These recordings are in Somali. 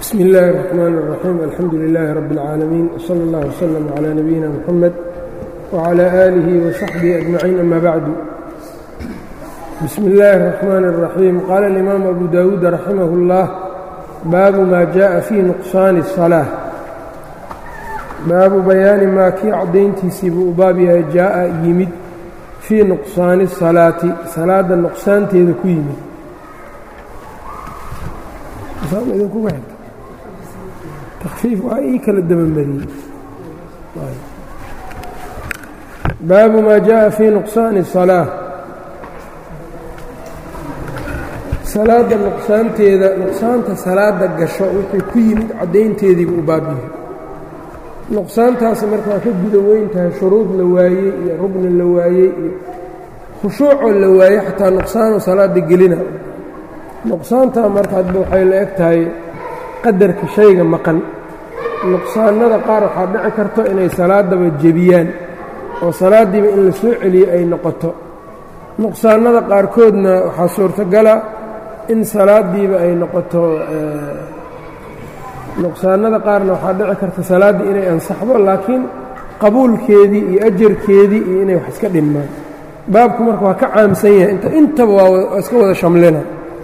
bsm اllahi الرحmn الرaxيim alxamdu لilaahi rab اlcaalamiin wslى اllah wslm عlى nabiyina mxamed wعlى آlihi وsaxbihi أجmaciin ama bacdu bismi اllahi الرaxmaan الraxiim qaala اlimaam abu dawuud raximah اllah baabu ma jaءa fii nuqsaani الصalaaة baabu bayaani maa kii caddayntiisii buu u baab yahay jaaءa yimid fii nuqsaani الsalaati salaada nuqsaanteeda ku yimid takfiif waa ii kala dabamariyey baabu maa jaءa fii nuqsaani الsalaaة salaada nuqsaanteeda nuqsaanta salaada gasho wixii ku yimid caddaynteediibuu u baab yahay nuqsaantaasi marka waa ka guda weyn tahay shuruud la waayey iyo rugni la waayey iyo khushuucoo la waayey xataa nuqsaanu salaada gelina nuqsaantaa marka hadba waxay la eg tahay qadarka shayga maqan nuqsaanada qaar waxaa dhici karto inay salaadaba jebiyaan oo salaaddiiba in la soo celiyo ay noqoto nuqsaanada qaarkoodna waxaa suurtogala in salaaddiiba ay noqoto nuqsaanada qaarna waxaa dhici karta salaaddii inay ansaxdo laakiin qabuulkeedii iyo ajarkeedii iyo inay wax iska dhinmaan baabku marka waa ka caamsan yahay inta intaba waa iska wada shamlina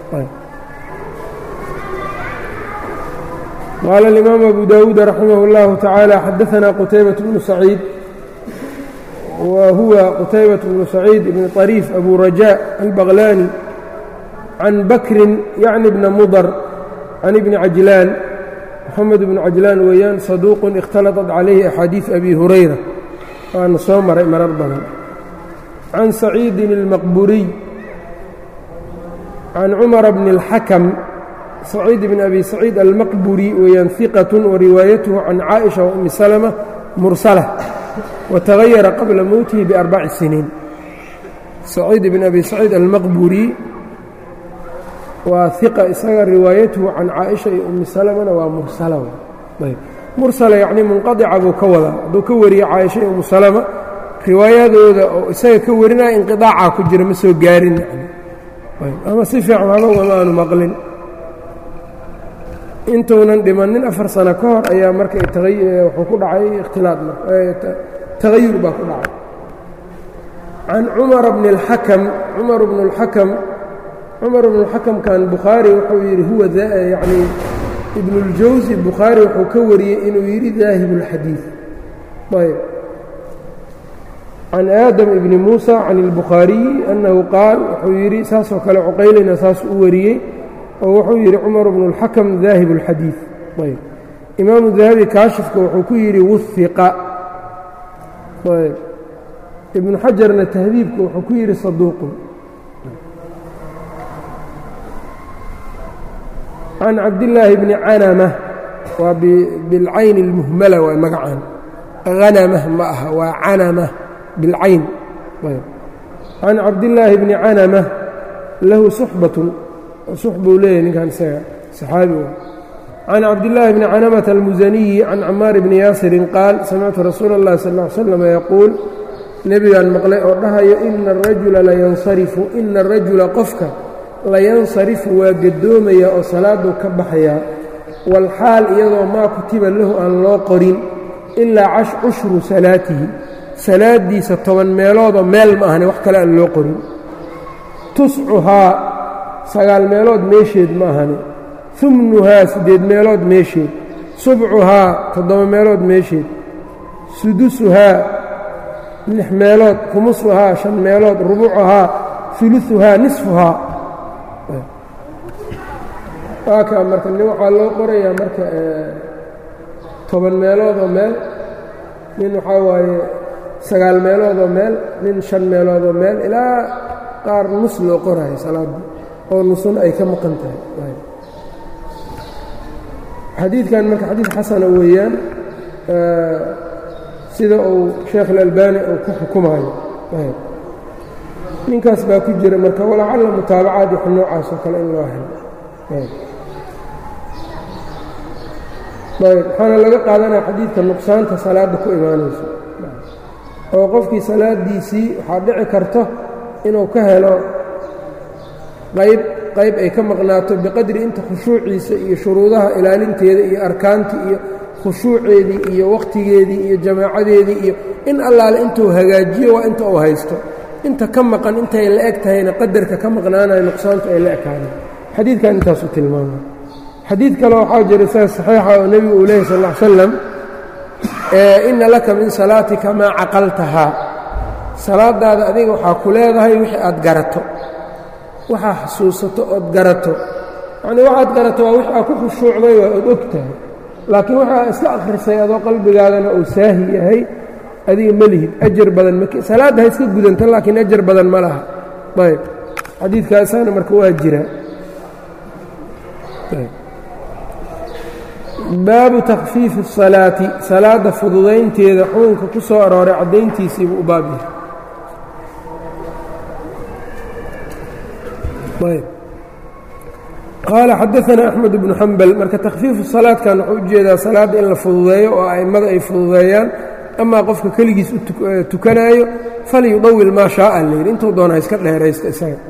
qaala اlimaamu abu dawuud raximah اllahu tacaala xadaanaa qutaybaة bnu saciid wa huwa qutaybaة bnu saciid ibni طariif abu rajaa albaqlaani can bakrin yacni bna mudar can ibni cajlaan moxamed bnu cajlaan weeyaan saduuqun ikhtalaطat calayhi axaadiiث abi hurayra waana soo maray marar badan can saciidin اlmaqburiy can cumara bni اlxakam saciid bn abi saciid almaqburi weeyaan hiqat wariwaayatuhu can caaئiشha waumi salma mursala watagayara qabla mowtihi biarbaci siniin saciid bn abi saciid almaqburi waa hiqa isaga riwaayatuhu can caaئiشha iyo umi salmana waa mursala mursala yacnii munqadica buu ka wadaa hadduu ka wariye caaisha iyo umu salama riwaayadooda oo isaga ka warinaya inqiطaaca ku jira ma soo gaarin ama si fiican haba wama aanu maqlin intuunan dhimannin afar sano ka hor ayaa marka wuxuu ku dhacay ikhtilaad tagayur baa ku dhacay can cumara bni اlxakam cumar bnu اlxakam cumar bnu اlxakamkan bukhaari wuxuu yidhi huwa yacni ibnu اljawsi bukhaari wuxuu ka wariyey inuu yidhi daahib اlxadiid ayb can aadam ibni muusa can اlbukhaariyi annahu qaal wuxuu yidhi saasoo kale cuqaylina saas u wariyey oo wuxuu yidhi cumar bnu اlxakam daahib اlxadiid ayb imaamu dahabi kaashifka wuxuu ku yidhi wuhiqa ayb ibnu xajarna tahdiibka wuxuu ku yidhi saduuqun can cabdillaahi bni canama waa bilcayn اlmuhmala waa magacaan hanamah ma aha waa canama bilcayn ayb can cabdillaahi bni canama lahu suxbatun sux buu leeyahy ninkan isaga saxaabi u can cabdillaahi bni canamata almusaniyi can camaar bni yaasirin qaal samictu rasuula اllahi sal ll ly slam yaquul nebigaan maqlay oo dhahayo ina arajula layansarifu ina arajula qofka layansarifu waa gadoomaya oo salaaduu ka baxayaa walxaal iyadoo maa kutiba lahu aan loo qorin ilaa cushru salaatihi salaadiisa toban meeloodoo meel ma ahane wax kale aan loo qorin tuscuhaa sagaal meelood meesheed ma ahane umnuhaa siddeed meelood meesheed subcuhaa toddoba meelood meesheed sudusuhaa lix meelood khumusuhaa shan meelood rubucuhaa uluuhaa nisfuhaa waakaa marka nin waxaa loo qorayaa marka toban meeloodoo meel nin waxaa waaye sagaal meeloodoo meel nin shan meeloodoo meel ilaa qaar nus loo qoraayo salaadda oo nusuna ay ka maqan tahay xadiidkan marka xadiid xasana weeyaan sida uu sheekh اlalbani uu ku xukumayo ninkaas baa ku jira marka walacalla mutaabacaad wax noocaas oo kale in loo helo ayb waxaana laga qaadanaya xadiidka nuqsaanta salaadda ku imaanayso oo qofkii salaadiisii waxaa dhici karto inuu ka helo qayb qayb ay ka maqnaato biqadri inta khushuuciisa iyo shuruudaha ilaalinteeda iyo arkaantii iyo khushuuceedii iyo wakhtigeedii iyo jamaacadeedii iyo in allaale intuu hagaajiyo waa inta uu haysto inta ka maqan intay la eg tahayna qadarka ka maqnaanayo nuqsaantu ay la ekaaneen xadiidkan intaasu tilmaama xadiid kale waxaa jira isaga saxiixa oo nebigu uu leeyahy sal ll ly slam inna laka min salaatika maa caqaltahaa salaadaada adiga waxaa ku leedahay wixii aad garato waxaa xasuusato ood garato yacnii waxaad garato waa wixii aad ku khushuucday waa ood og tahay laakiin waxaa iska akhrisay adoo qalbigaadana uu saahi yahay adiga ma lihid ajar badan mak salaadda ha iska gudanta laakiin ajar badan ma laha ayb xadiidkaasaana marka waa jira baabu takfiifi الsalaati salaadda fududaynteeda xukunka ku soo arooray caddayntiisiibuu u baab yahay qaala xadaثana أxmed bnu xambal marka takhfiifu salaadkan wuxuu ujeedaa salaadda in la fududeeyo oo a'immada ay fududeeyaan amaa qofka keligiis u tukanaayo falyudawil maa shaaa layidhi intuu doona ha iska dheeraysta isaga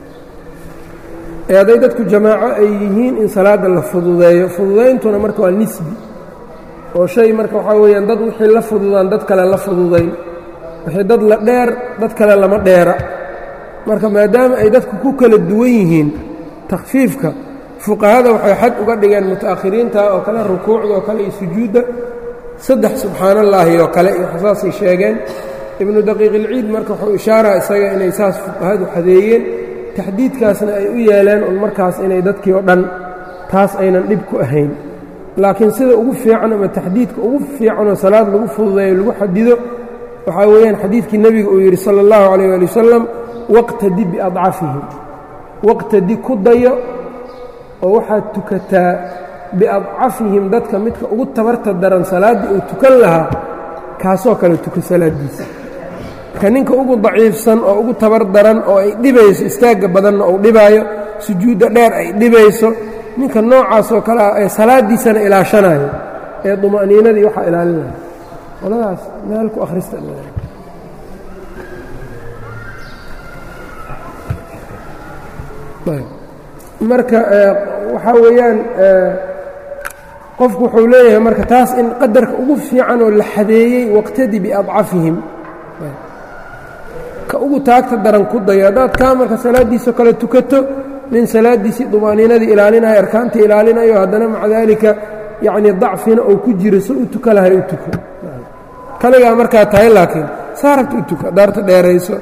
ee hadday dadku jamaaco ay yihiin in salaadda la fududeeyo fududayntuna marka waa nisbi oo shay marka waxaa weeyaan dad wixii la fududaan dad kale la fududayn wixii dad la dheer dad kale lama dheera marka maadaama ay dadku ku kala duwan yihiin takhfiifka fuqahada waxay xad uga dhigeen muta'akhiriinta oo kale rukuucda oo kale iyo sujuudda saddex subxaan allaahi oo kale iyo saasay sheegeen ibnu daqiiqilciid marka wuxuu ishaaraa isaga inay saas fuqahadu xadeeyeen taxdiidkaasna ay u yeeleen un markaas inay dadkii oo dhan taas aynan dhib ku ahayn laakiin sida ugu fiican ama taxdiidka ugu fiicanoo salaad lagu fududeeyo lagu xadido waxaa weeyaan xadiidkii nebiga uu yidhi sala allahu calayh ali wasalam waqtadi biadcafihim waqtadi ku dayo oo waxaad tukataa biadcafihim dadka midka ugu tabarta daran salaaddii uu tukan lahaa kaasoo kale tuka salaaddiisa marka ninka ugu daciifsan oo ugu tabar daran oo ay dhibayso istaagga badanna uu dhibaayo sujuudda dheer ay dhibayso ninka noocaasoo kale ah ee salaaddiisana ilaashanayo ee duma'niinadii waxaa ilaalinaya qoladaas meel ku akhrista marka waxaa weeyaan qofku wuxuu leeyahay marka taas in qadarka ugu fiican oo la xadeeyey waqtadi biadcafihim ka ugu taagta daran ku dayo haddaad kaa marka salaaddiisao kale tukato nin salaaddiisii dumaaniinadii ilaalinayo arkaantii ilaalinayo haddana maca daalika yacnii dacfina oo ku jiro si u tuka lahay u tuko kaligaa markaa tahay laakiin saarabta u tuka daarta dheerayso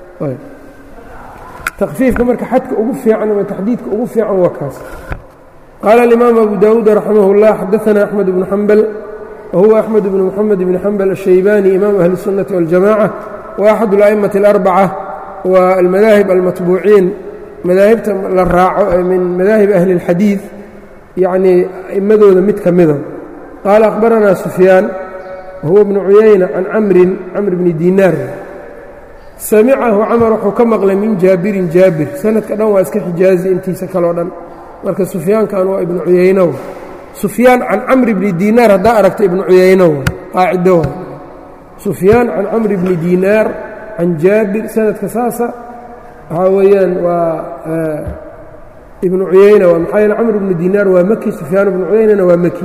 takfiifka marka xadka ugu fiican ama taxdiidka ugu fiican waa kaas qaala alimaam abu daawuud raximah اllah xadaana axmed bnu xambal wahuwa axmed bnu moxamed bni xambal ashaybaani imaamu ahli الsunnati waاljamaca وأxad الأئmaة الأربcة waa almadaahib almatbuuciin madaahibta la raaco min madaahib ahli الxadiiث yacnii a'imadooda mid ka mida qaala أkhbaranaa sufyaan wahuwa bnu cuyayna can camrin camr bni dinaar samicahu camar wuxuu ka maqlay min jaabirin jaabir sanadka dhan waa iska xijaazi intiisa kaleo dhan marka sufyaankan waa ibnu cuyaynow sufyaan can camri bni dinaar haddaa aragta ibnu cuyaynow qaacido sufyaan can camri bni dinaar can jaabir sanadka saasa waxaa weeyaan waa ibnu cuyayna waa maxaa yeele camr bnu dinaar waa maki sufyaan ibnu cuyaynana waa maki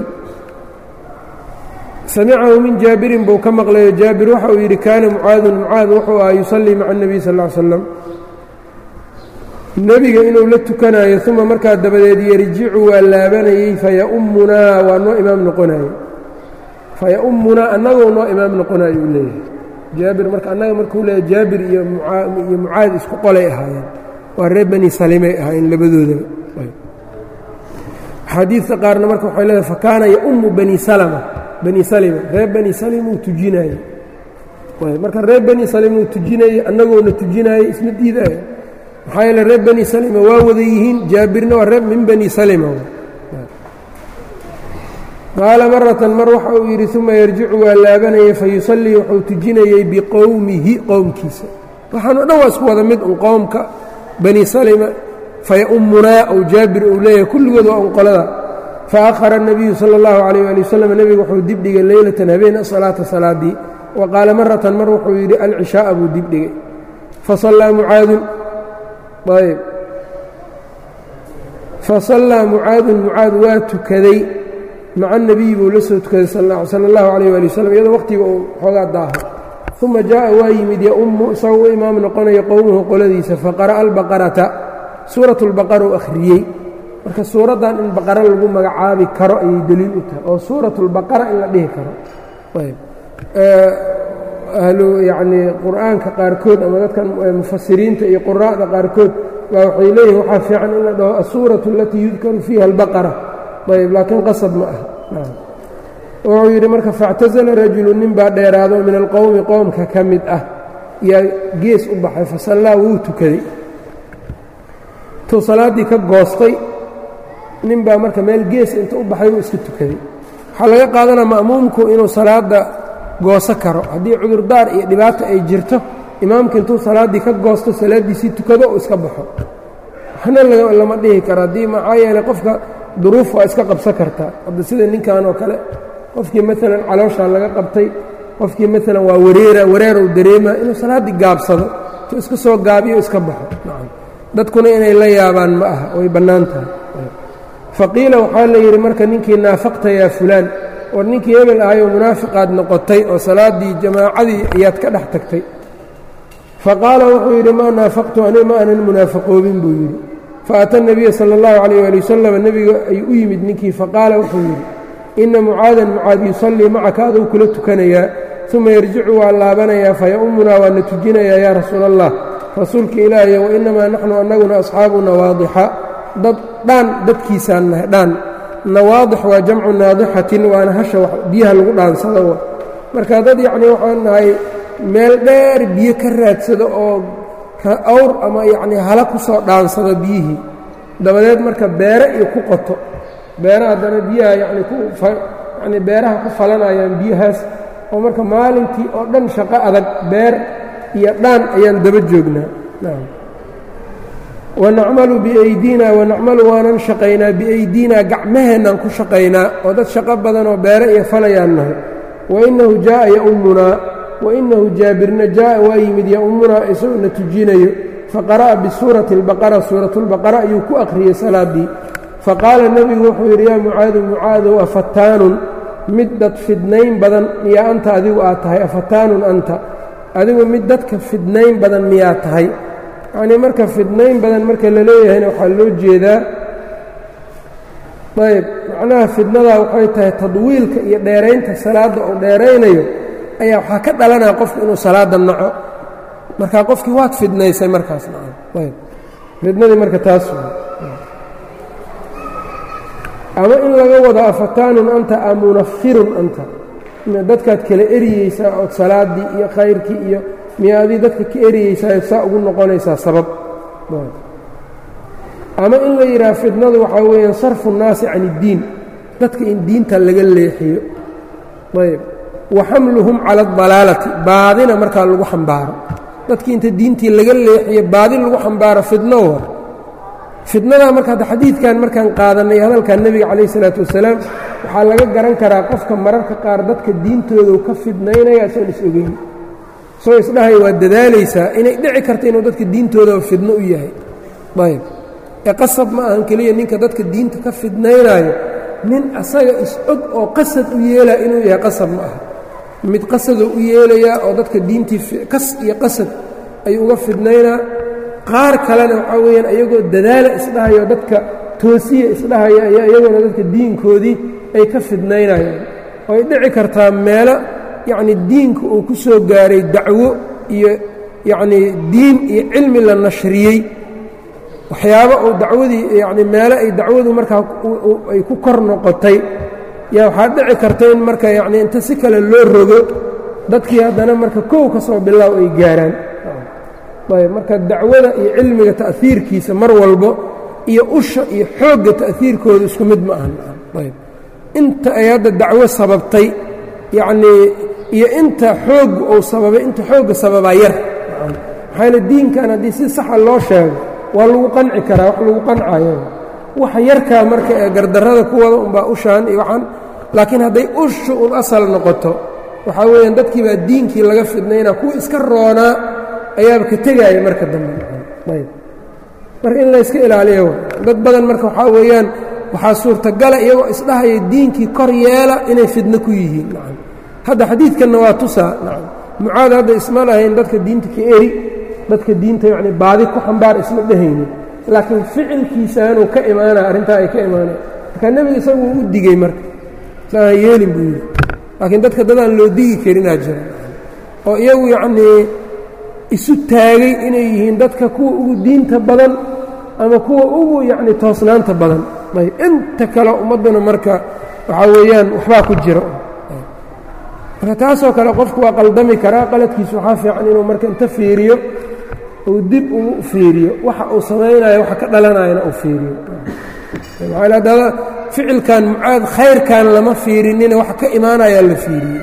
samicahu min jaabirin buu ka maqlayo jaabir waxa uu yidhi kaana mucaadun mucaad wuxuu aha yusallii maca اnebiy sal ll slam nebiga inuu la tukanayo uma markaa dabadeed yarjicu waa laabanayey fayaumunaa waa noo imaam noqonaye fayaumunaa annagoo noo imaam noqonayo uu leeyahay jaabir marka annaga markuu leeyahy jaabir iyo iyo mucaad isku qolay ahaayeen waa reer bani salimay ahaayeen labadoodaba axaadiidta qaarna marka waxay leedahay fakaana yaumu bani salma bani salima reer bani salim uu tujinaaye marka reer bani salim uu tujinayey annagoona tujinaayey isma diidaayo maxaa yeele reer bani salima waa wada yihiin jaabirna waa reer min bani salima qaala maratan mar waxa uu yidhi uma yarjicu waa laabanayay fayusallii wuxuu tujinayey biqowmihi qowmkiisa waxaan o dhan waa isku wada mid un qowmka bani salima fayaumunaa ou jaabir uu leeyahay kulligood waa un qolada faahara الnabiyu salى اllahu عalيyه ali waslm nebigu wuxuu dibdhigay leylatan habeen asalaata salaadii wa qaala maratan mar wuxuu yidhi alcishaaa buu dibdhigay fasallaa mucaadun ayb fasallaa mucaadun mucaad waa tukaday maca nebiyi buu la soo tukaday sala allahu calayh waali wasalam iyadoo waqhtiga uu xoogaa daaho uma jaa'a waa yimid yaummu isagoo u imaam noqonaya qowmuhu qoladiisa faqara'a albaqarata suurat lbaqara u akhriyey marka suuraddan in baqara lagu magacaabi karo ayay deliil u tahay oo suurat lbaqara in la dhihi karo ahlu yacnii qur'aanka qaarkood ama dadka mufasiriinta iyo quraa'da qaarkood baa waxay leeyihin waxaa fiican in la dhaho asuuratu alatii yudkaru fiiha albaqara ayb laakiin qasab ma aha wuxuu yidhi marka faاctasala rajulu nin baa dheeraado min alqowmi qowmka ka mid ah yaa gees u baxay fasallaa wuu tukaday intuu salaaddii ka goostay nin baa marka meel gees inta u baxay wuu iska tukaday waxaa laga qaadanaa ma'muumku inuu salaadda gooso karo haddii cudurdaar iyo dhibaato ay jirto imaamka intuu salaaddii ka goosto salaaddiisii tukado uu iska baxo waxna lama dhihi karo haddii maxaa yeeley qofka duruuf waa iska qabsan kartaa hadda sida ninkan oo kale qofkii maalan calooshaa laga qabtay qofkii maalan waa wareera wareerow dareemaa inuu salaaddii gaabsado intuu iska soo gaabiyo iska baxo dadkuna inay la yaabaan ma aha way bannaan tahay faqiila waxaa la yidhi marka ninkii naafaqta yaa fulaan war ninkii hebel ahayoo munaafiqaad noqotay oo salaaddii jamaacadii ayaad ka dhex tagtay faqaala wuxuu yidhi maa naafaqtu ani ma aanan munaafaqoobin buu yidhi faata nebiya sala allahu calayh waali wasalam nebiga ayuu u yimid ninkii faqaala wuxuu yidhi inna mucaadan mucaad yusallii macaka aduu kula tukanayaa uma yarjicu waa laabanayaa faya'ummunaa waana tujinayaa yaa rasuula allah rasuulka ilaahiy wa innamaa naxnu annaguna asxaabu nawaadixa dad dhaan dadkiisaan nahay dhaan nawaadix waa jamcu naadixatin waana hasha biyaha lagu dhaansado marka dad yacnii waxaan nahay meel dheer biyo ka raadsado oo awr ama yacnii hala ku soo dhaansado biyihii dabadeed marka beere iyo ku qoto beera haddana biyaha yacni ku yacnii beeraha ku falanayaan biyahaas oo marka maalintii oo dhan shaqo adag beer iyo dhaan ayaan daba joognaa wanacmalu biaydina wanacmalu waanan shaqaynaa biaydinaa gacmaheennaan ku shaqaynaa oo dad shaqo badan oo beere iyo falayaan nahay wainahu jaa'a yaummunaa wainahu jaabirna jaa'a waa yimid yaummunaa isagoo na tujinayo faqara'a bisuurati albaqara suuratulbaqara ayuu ku akhriyey salaaddii faqaala nebigu wuxuu yidhi yaa mucaadu mucaadow afataanun mid dad fidnayn badan miyaa anta adigu aad tahay afataanun anta adigu mid dadka fidnayn badan miyaa tahay yacnii marka fidnayn badan marka la leeyahayna waxaa loo jeedaa ayb macnaha fidnadaa waxay tahay tadwiilka iyo dheeraynta salaadda uu dheeraynayo ayaa waxaa ka dhalanaya qofku inuu salaadda naco marka qofkii waad fidnaysay markaas nacan ayb fidnadii marka taas ama in laga wado afataanun anta a munafirun anta dadkaad kala eriyeysaa ood salaaddii iyo khayrkii iyo miya adii dadka ka eriyeysaa saa ugu noqonaysaa sabab ama in la yidhaha fidnadu waxaa weeyaan sarfu nnaasi can iddiin dadka in diinta laga leexiyo ayb wa xamluhum cala adalaalati baadina markaa lagu xambaaro dadkii inta diintii laga leexiyo baadi lagu xambaaro fidno wa fidnadaa marka hadda xadiidkan markaan qaadannay hadalkan nebiga calayh isalaatu wasalaam waxaa laga garan karaa qofka mararka qaar dadka diintoodu ka fidnaynaya asoon is ogeyn soo isdhahay waa dadaalaysaa inay dhici karta inuu dadka diintoodaba fidno u yahay ayb ee qasab ma ahan keliya ninka dadka diinta ka fidnaynaayo nin asaga is-og oo qasad u yeelaya inuu yahay qasab ma aha mid qasadoo u yeelayaa oo dadka diintii kas iyo qasad ayuu uga fidnaynaa qaar kalena waxaa weeyaan iyagoo dadaala isdhahayo dadka toosiya isdhahaya ayaa iyaguna dadka diinkoodii ay ka fidnaynayaan oo ay dhici kartaa meelo yacni diinka uu ku soo gaaray dacwo iyo yacnii diin iyo cilmi la nashriyey waxyaabo uu dacwadii yacni meelo ay dacwadu markaa ay ku kor noqotay yaa waxaa dhici karta in marka yacnii inta si kale loo rogo dadkii haddana marka kow ka soo bilaaw ay gaaraan ayb marka dacwada iyo cilmiga ta'hiirkiisa mar walbo iyo usha iyo xoogga ta'hiirkooda isku mid ma ahan ayb inta ay hadda dacwo sababtay yacnii iyo inta xoogga uu sababay inta xoogga sababaa yar maxaayna diinkan haddii si saxa loo sheego waa lagu qanci karaa wax lagu qancayo waxa yarkaa marka ee gardarrada ku wada unbaa ushaan iyo waxaan laakiin hadday ushu un asal noqoto waxaa weeyaan dadkii baa diinkii laga fidnaynaa kuwa iska roonaa ayaaba ka tegaaya marka dambe ayb marka in layska ilaaliyo dad badan marka waxaa weeyaan waxaa suurtagala iyagoo isdhahaya diinkii kor yeela inay fidno ku yihiin nacam hadda xadiidkanna waa tusaa nacam mucaad hadda isma lahayn dadka diinta ka eri dadka diinta yacni baadi ku xambaar isma dhehaynin laakiin ficilkiisaanuu ka imaanaya arrintaa ay ka imaanaya marka nebiga isagu u digey marka saan yeelin buu yidhi laakiin dadka dadaan loo digi karinaa jira oo iyagu yacnii isu taagay inay yihiin dadka kuwa ugu diinta badan ama kuwa ugu yacni toosnaanta badan ayb inta kale ummadduna marka waxaa weeyaan waxbaa ku jira marka taasoo kale qofku waa qaldami karaa qaladkiisu waxaa fiican inuu marka inta fiiriyo uu dib ugu fiiriyo waxa uu samaynayo waxa ka dhalanayana uu fiiriyo maxaa haddada ficilkan mucaad khayrkan lama fiirinina waxa ka imaanayaa la fiiriyo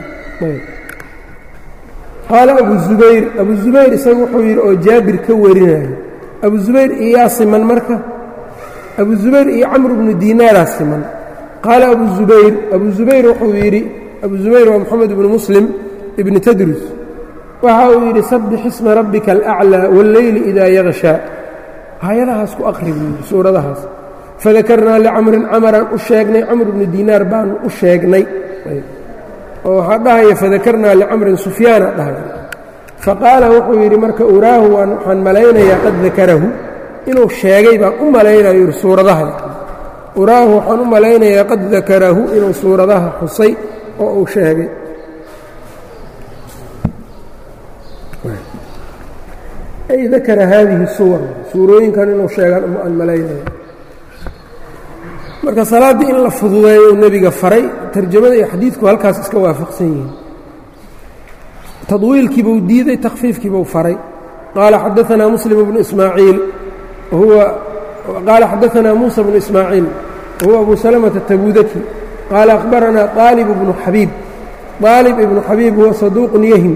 qaala abu zubayr abu zubayr isagu wuxuu yidhi oo jaabir ka warinayo abu zubayr iyaa siman marka abu zubayr iyo camr bnu diinaaraa siman qaala abu zubayr abu zubayr wuxuu yidhi abu zubayr waa moxamed ibnu muslim ibni tadrus waxa uu yidhi sabbix isma rabbika alaclىa wاlleyli idaa yakshaa aayadahaas ku aqri buu yidhi suuradahaas fadakarnaa licamrin camaraan u sheegnay camr bnu diinaar baanu u sheegnay oo waxaa dhahaya fadakarnaa licamrin sufyaana dhahaya faqaala wuxuu yidhi marka uraahu waxaan malaynayaa qad dakarahu inuu sheegay baan u malaynayo yidhi suuradaha uraahu waxaan u malaynayaa qad dakarahu inuu suuradaha xusay oo uu sheegay ay dakara haadihi suwar suurooyinkan inuu sheegaan aan malaynaya marka salaaddii in la fududeeyo uu nebiga faray tarjamada iyo xadiidku halkaas iska waafaqsan yihiin tadwiilkiibuu diiday takhfiifkiibuu faray qaala xadaanaa muslim bnu ismaaciil huwa qaala xadaanaa muusa bnu ismaaciil wahuwa abu salamata tabudaki qaala akhbaranaa aalib ibnu xabiib aalib ibnu xabiib huwa saduuqun yahim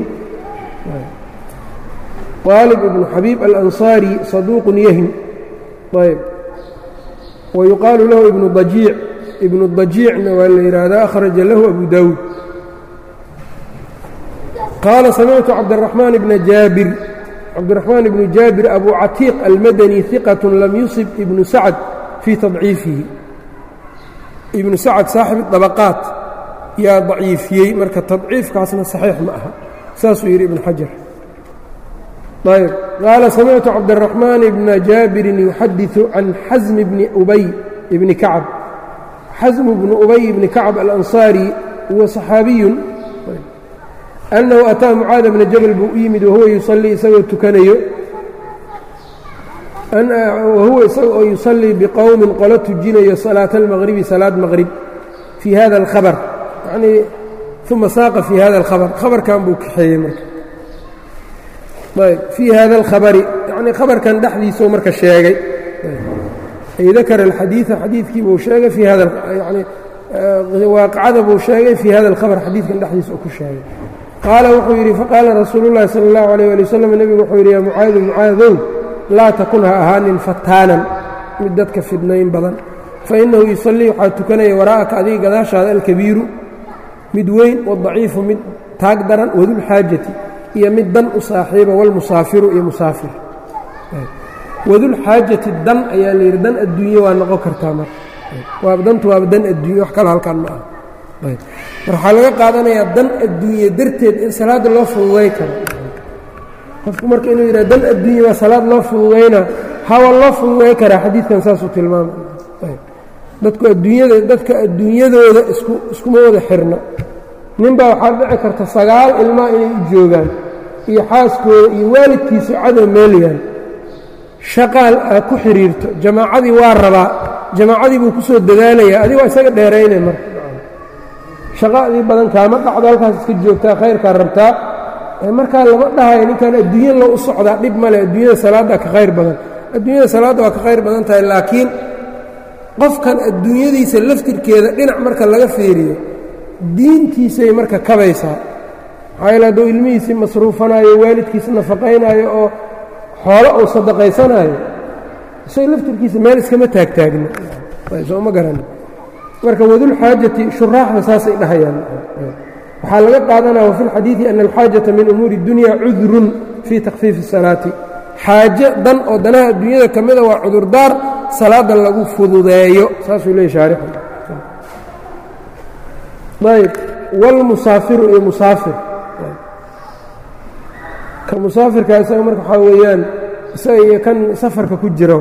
aalib ibnu xabiib alansaari saduuqun yahim ayb wayuqaalu lahu ibnu dajiic ibnu dajiicna waa la yidhaahdaa akhraja lahu abu daawuud qaala samictu cabdiraxmaan bna jaabir cabdiraxmaan ibnu jaabir abu catiiq almadani hiqat lam yusib ibnu sacad fii tadciifihi ibnu sacad saaxib dabaqaat yaa daciifiyey marka tadciifkaasna saxiix ma aha saasuu yidhi ibnu xajar ayb qaala samictu cabdiraxmaan bna jaabirin yuxadiثu can xasmi bni ubay bni kacab xasmu bnu ubay bni kacab alansaari huwa صaxaabiyun annahu ataa mucaada bna jabal buu u yimid wahuwa yusalii isagoo tukanayo wahuwa isaga oo yusallii biqowmin qolo tujinayo salaata almaqribi salaad maqrib fii hada alkhabar yanii uma saaqa fii hada alkhabar khabarkan buu kaxeeyey marka ayb fii hada alkhabari yacnii khabarkan dhexdiisuu marka sheegay ay dakara alxadiida xadiidkii buu sheegay fii hada yani waaqicada buu sheegay fii hada alkhabar xadiidkan dhexdiisa uu ku sheegay qaala wuxuu yidhi faqaala rasuulu llahi sala allahu alayh ali wasalam nebigu wuxuu yidhi yaa mucaadu mucaadow laa takun ha ahaanin fataanan mid dadka fidnayn badan fa innahu yusallii waxaa tukanaya waraa'aka adiga gadaashaada alkabiiru mid weyn wadaciifu mid taag daran wadulxaajati iyo mid dan u saaxiiba walmusaafiru iyo musaafir wadulxaajati dan ayaa layidhi dan adduunye waa noqon kartaa marka waaba dantu waaba dan adduunye wax kalo halkaan ma aha mar waxaa laga qaadanayaa dan adduunye darteed in salaadda loo fududay karo qofku marka inuu yidhaha dan adduunye waa salaad loo fududayna hawa loo fududay karaa xadiidkan saasuu tilmaamay dadku adduunyada dadka adduunyadooda isku iskuma wada xirna ninbaa waxaa dhici karta sagaal ilmaa inay u joogaan iyo xaaskooda iyo waalidkiisu cadow meelyaan shaqaal aa ku xidhiirto jamaacadii waa rabaa jamaacadii buu ku soo dadaalayaa adig waa isaga dheeraynay marka shaqadii badan kaama dhacdo halkaas iska joogtaa khayrkaa rabtaa markaa lama dhahayo ninkan adduunya loo u socdaa dhib male adduunyada salaaddaa ka khayr badan adduunyada salaadda waa ka khayr badan tahay laakiin qofkan adduunyadiisa laftirkeeda dhinac marka laga fiiriyo diintiisay marka kabaysaa maxaa yaele hadduu ilmihiisii masruufanaayo waalidkiisa nafaqaynaayo oo xoolo uu sadaqaysanaayo isay laftirkiisa meel iskama taagtaagno sooma garan marka wadulxaajati shuraaxda saasay dhahayaan waxaa laga qaadanaya wafi اlxadiiثi ana alxaajata min umuuri اdunya cudrun fii takhfiifi الsalaati xaaje dan oo danaha adduunyada ka mida waa cudurdaar salaada lagu fududeeyo saasuu leeyay shaarixu ayb wاlmusaafiru iyo musaafir ka musaafirka isaga marka waxaa weeyaan isaga iyo kan safarka ku jira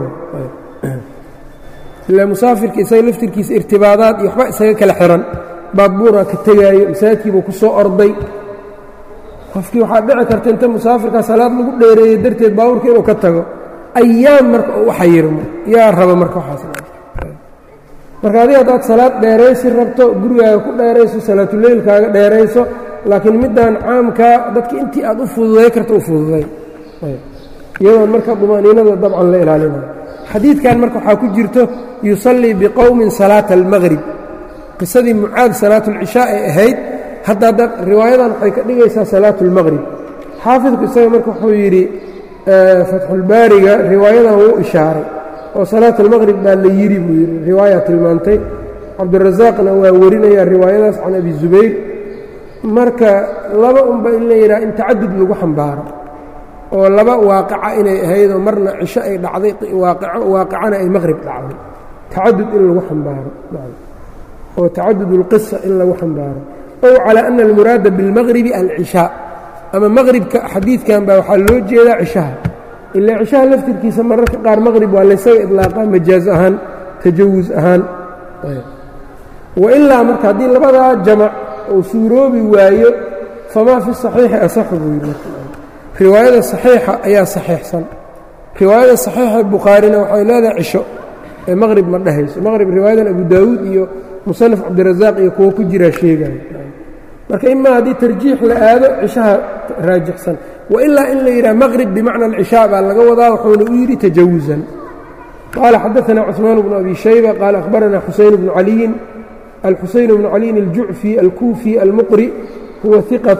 ila musaafirka isaga laftirkiisa irtibaadaad iyo waxba isaga kala xiran baabuura ka tegaayo masaajidkiibuu ku soo orday qofkii waxaa dhici karta inta musaafirka salaad lagu dheereeyey darteed baabuurka inuu ka tago ayaam marka u xayirmo yaa raba marka waxaas marka adiga haddaad salaad dheeraysi rabto gurigaaga ku dheerayso salaatuleylkaaga dheerayso laakiin middan caamkaa dadka intii aad u fududay karta u fududay iyadoon marka dumaniinada dabcan la ilaalinayo xadiidkan marka waxaa ku jirto yusallii biqowmin salaata almaqrib qisadii mucaad salaatulcishaa ay ahayd hadda hadda riwaayadan waxay ka dhigaysaa salaatu اlmaqrib xaafidku isaga marka wuxuu yidhi fatxulbaariga riwaayadan wuu ishaaray oo salaat almaqrib baa la yidhi buu yidhi riwaaya tilmaantay cabdirasaaqna waa warinaya riwaayadaas can abi zubayr marka laba unba in la yidhaha in tacadud lagu xambaaro oo laba waaqica inay ahaydoo marna cisho ay dhacday waaqicana ay maqrib dhacday tacadud in lagu xambaaro oo tacadud اlqisa in lagu xambaaro ow calى ana almuraada biاlmaqribi alcishaa ama maqribka xadiidkan baa waxaa loo jeedaa cishaha ila cishaha laftirkiisa mararka qaar maqrib waa laysaga idlaaqaa majaaz ahaan tajawus ahaan wailaa marka haddii labadaa jamac uu suuroobi waayo famaa fi saxiixi asaxu buu yidhi riwaayada saxiixa ayaa saxiixsan riwaayada saxiixa bukhaarina waxay leedahay cisho ee maqrib ma dhehayso maqrib riwaayadan abu daawuud iyo musanaf cabdirasaaq iyo kuwo ku jiraa sheegaya marka imaa haddii tarjiix la aado cishaha raajixsan wailaa in la yidhaha maqrib bimacna alcishaa baa laga wadaa wuxuuna u yidhi tajawusan qaala xadaثna cثmaan bnu abi shayba qaala akhbarana xuseyn bnu caliyin alxuseyn bnu caliyin aljucfi alkuufi almuqri huwa iqat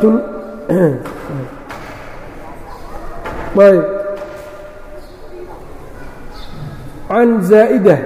can zaa'ida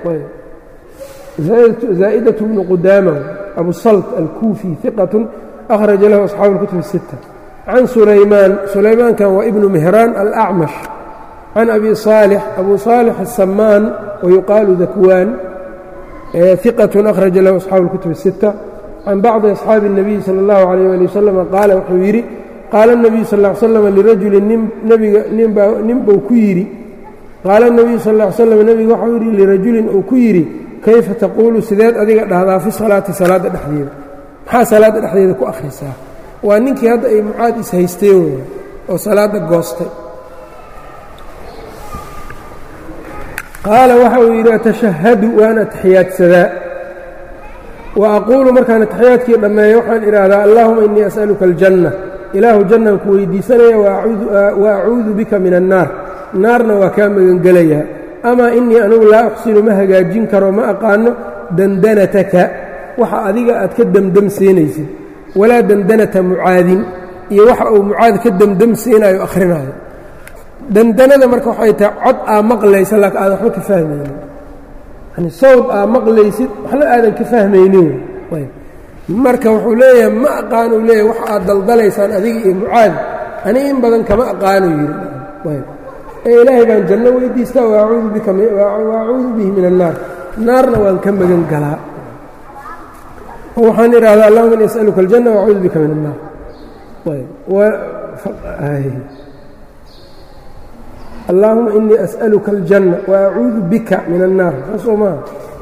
zaa'daة bnu qudaama abu salt alkuufi iqaة akhraja lahu asxaabu اlkutub الsitta can sulaymaan sulaymaankan waa ibnu mihraan alacmash can abi صaalix abu صaalix الsamaan wayuqaalu dakwaan iqaة akhraja lahu asxaabu اlkutub الsitta can bacdi asxaabi الnabiyi salى اllahu عalيyh ali wasalam qaala wuxuu yidhi qaala الnabiyu sal ا ly slam lirajulin nbiga nin buu ku yidhi qaala الnabiyu sal ا ly slam nebiga waxau yidhi lirajulin uu ku yidhi kayfa taquulu sideed adiga dhahdaa fi salaati salaadda dhexdeeda maxaa salaadda dhexdeeda ku akhrisaa waa ninkii hadda ay mucaad is-haysteen wey oo salaadda goostay qaala waxa uu yidhi atashahadu waan ataxiyaadsadaa wa aquulu markaan ataxiyaadkii dhammeeyo waxaan idhaahdaa allahuma innii as'aluka aljanna ilaahu jannaan ku weydiisanaya wa acuudu bika min annaar naarna waa kaa magangelayaa amaa innii anugu laa uxsinu ma hagaajin karo ma aqaano dandanataka waxa adiga aad ka demdemsiinaysid walaa dandanata mucaadin iyo waxa uu mucaad ka demdemsiinayo akhrinaayo dandanada marka waxay tahay cod aa maqlaysa laakiin aadan waxba ka fahmaynin yani sawd aa maqlaysid waxna aadan ka fahmaynin marka wuxuu leeyahay ma aqaanuu leeyahay waxa aad daldalaysaan adiga iyo mucaad aniga in badan kama aqaanu yidhi ee ilaahay baan janno weydiistaa waacuudu bihi min annaar naarna waan ka magan galaa oo waxaan idhahdaa allahuma ini as'aluka aljanna waacuudu bika min annaar allaahuma inii as'aluka aljanna waacuudu bika min annaar saasoo maaha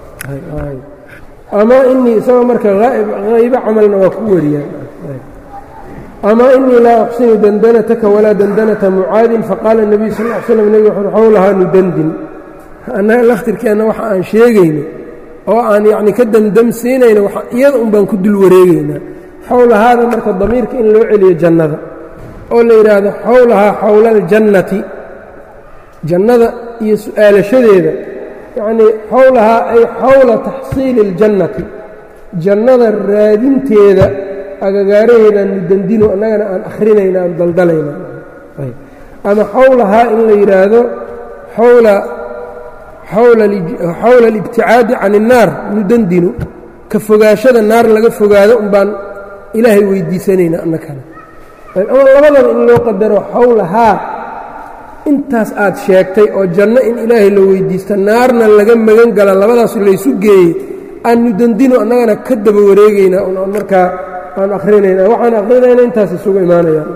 ama inii isagoo marka haybo camalna waa ku wariyaan ama inii laa uxsinu dandanataka walaa dandanata mucaadin faqaala الnabiyu sal ا ly slam nebig wuxuui xowlahaa nudandin annaga laftirkeenna waxa aan sheegayno oo aan yacni ka demdemsiinayno iyada un baan ku dul wareegaynaa xowlahaada marka damiirka in loo celiyo jannada oo la yidhaahdo xowlahaa xowla aljannati jannada iyo su'aalashadeeda yacnii xowlahaa ay xowla taxsiili اljannati jannada raadinteeda agagaaraheedaan nudandino annagana aan akhrinayna aan daldalayna ama xowlahaa in la yidhaahdo xowla xowla alibticaadi can الnaar nudandino ka fogaashada naar laga fogaado un baan ilaahay weydiisanayna annakana ama labadaba in loo qadaro xowlahaa intaas aad sheegtay oo janno in ilaahay la weydiista naarna laga magan gala labadaas laysu geeyey aannu dandino annagana ka daba wareegaynaa on markaa aan akrinayna waxaan akrinayna intaas isugu imaanayaan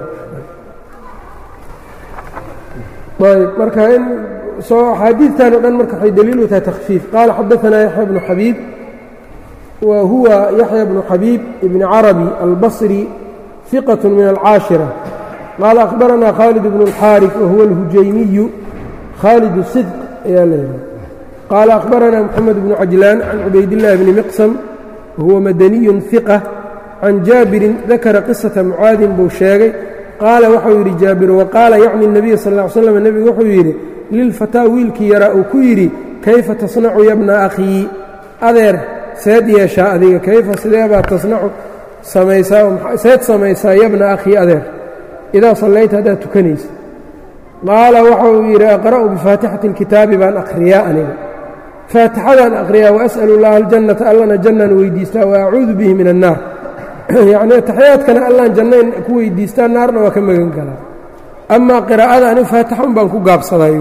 ayb marka in soo axaadiidtan o dhan marka waxay daliil u tahay takhfiif qaala xadaanaa yaxya bnu xabiib wa huwa yaxya bnu xabiib ibni carabi albasri fiqat min alcaashira qaala akhbaranaa khaalid bnu اlxaariث wahuwa اlhujaymiyu khaalid sidq ayaa leedahay qaala akhbaranaa moxamed bnu cajlaan can cubaydillahi bni miqsam wahuwa madaniyun hiqa can jaabirin dakara qisata mucaadin buu sheegay qaala waxau yidhi jaabir waqaala yacni الnabiy sal ا ly slam nebigu wuxuu yidhi lilfataa wiilkii yaraa uu ku yidhi kayfa tasnacu yabna akhii adeer seed yeeshaa adiga kayfa sideebaa tasnacu samaysaa seed samaysaa yabna akhii adeer idaa sallayta haddaad tukanaysa qaala waxa uu yidhi aqra'u bifaatixati اlkitaabi baan akhriyaa aniga faatixadaan akhriyaa waas'al اllaha aljannata allana jannaan weydiistaa wa acuudu bihi min annaar yacni ataxiyaadkana allaan jannayn ku weydiistaa naarna waa ka magan galaa amaa qiraa'ada ani faatixan baan ku gaabsadayuu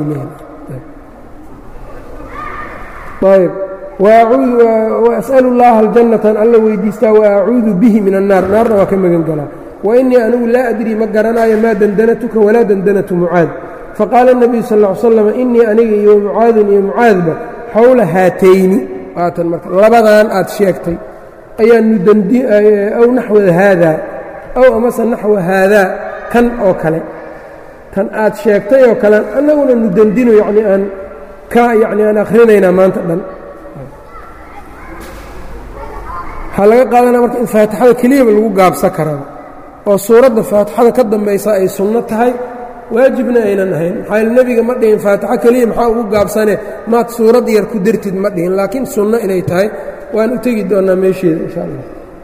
leeyahay waas'alu llaaha aljannatan alla weydiistaa wa acuudu bihi min annaar naarna waa ka magan galaa wa innii anigu laa adrii ma garanaayo maa dandanatuka walaa dandanatu mucaad faqaala الnabiyu sal ll ly slam innii aniga iyo mucaadun iyo mucaadba xowla haatayni waatan marka labadan aad sheegtay ayaanu aw naxwa haadaa aw amase naxwa haadaa kan oo kale kan aad sheegtay oo kale annaguna nu dandino yacni aan ka yacni aan akhrinaynaa maanta dhan waxaa laga qaadanaya marka in faatixada keliyaba lagu gaabsan karaa oo suuradda faatixada ka dambaysa ay sunno tahay waajibna aynan ahayn maxaa yeel nebiga ma dhihin faatixo keliya maxaa ugu gaabsane maad suurad yar ku dartid ma dhihin laakiin sunno inay tahay waan u tegi doonnaa meesheeda insha allah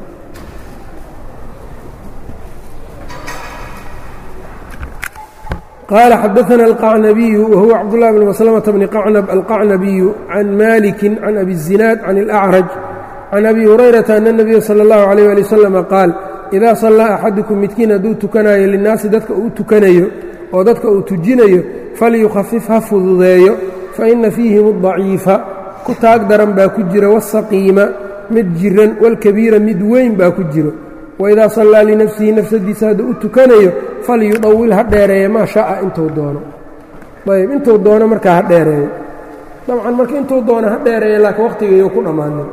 qaala xadaثna alqacnabiyu wahuwa cabdullahi bn maslamata bni qacnab alqacnabiyu can maliki can abi الzinaad can اlأcraj can abi hurayrata ana الnabiya salى اllahu عalيyه ali waslama qaal idaa sallaa axadukum midkiin hadduu tukanayo linnaasi dadka uu tukanayo oo dadka uu tujinayo falyukhafif ha fududeeyo faina fiihim الضaciifa ku taag daran baa ku jira wasaqiima mid jiran walkabiira mid weyn baa ku jiro waidaa sallaa linafsihi nafsadiisa hadduu u tukanayo falyudawil ha dheereeya maa sha'a intuu doono ayb intuu doono markaa ha dheereeyo dabcan marka intuu doono ha dheereeya laakiin wakhtigayo ku dhammaanin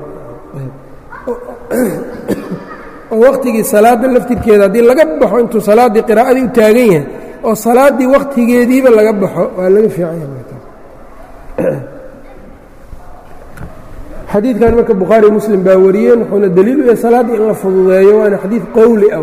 oo wakhtigii salaadda laftirkeeda haddii laga baxo intuu salaaddii qiraa'adii u taagan yahay oo salaaddii wakhtigeediiba laga baxo waa laga fiican yahay xadiidkan marka bukhaari muslim baa wariyeen wuxuuna daliil u yahay salaaddii in la fududeeyo waana xadiid qowli ah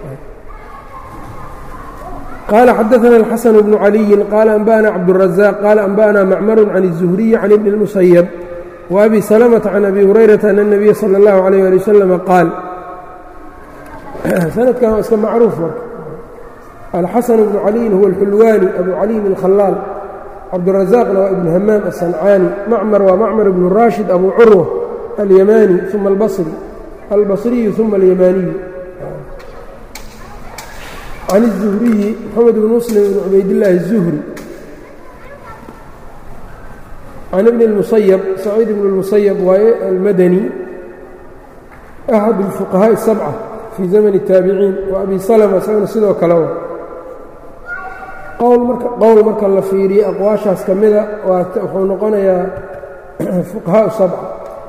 qaala xadaثna الxaسن بن عaliyi qaala أنbأna cabdالرaزاq qaala أنbأna macmar can الزhriي can ibn الmuسyب وأbi سلمةa can abi hurayraةa أن النabiya slى الlaه عalيه alي wsلم qaal sanadkan waa iska macruuf marka alxaسن بن عaliyin huwa الxulwani abu caliyin الkhalaal cabdالرaزاqna waa ibn hamaam الصaنcaani macmar waa macmar ibn rashid abu curوة alyamani ثuma اlbaصri albصriyu ثuma اlyamaniyu can الزhriyi mxamed bn muslim bn cubaydاllaahi الزuhri can ibn الmusayb saciid ibn الmusayb waaye almadani axad الfuqahaaءi الsabca fii zamn الtaabiciin wa abi salma isagana sidoo kale wa qowl marka la fiiriyo aqwaashaas ka mida wuxuu noqonayaa fuqahaaء sabca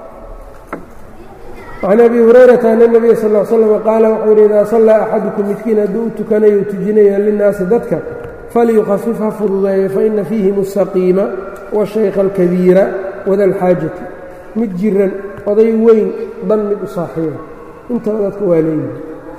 can abi hurayrata ana nebiya sal l slam qaala wuxuu yidhi idaa sallaa axadukum midkiin hadduu u tukanayo u tujinaya linnaasi dadka falyukhafif ha fududeeyo faina fiihim asaqiima washaykha alkabiira wada alxaajati mid jiran oday weyn dan mid u saaxiiba intaba dadka waa leeyihi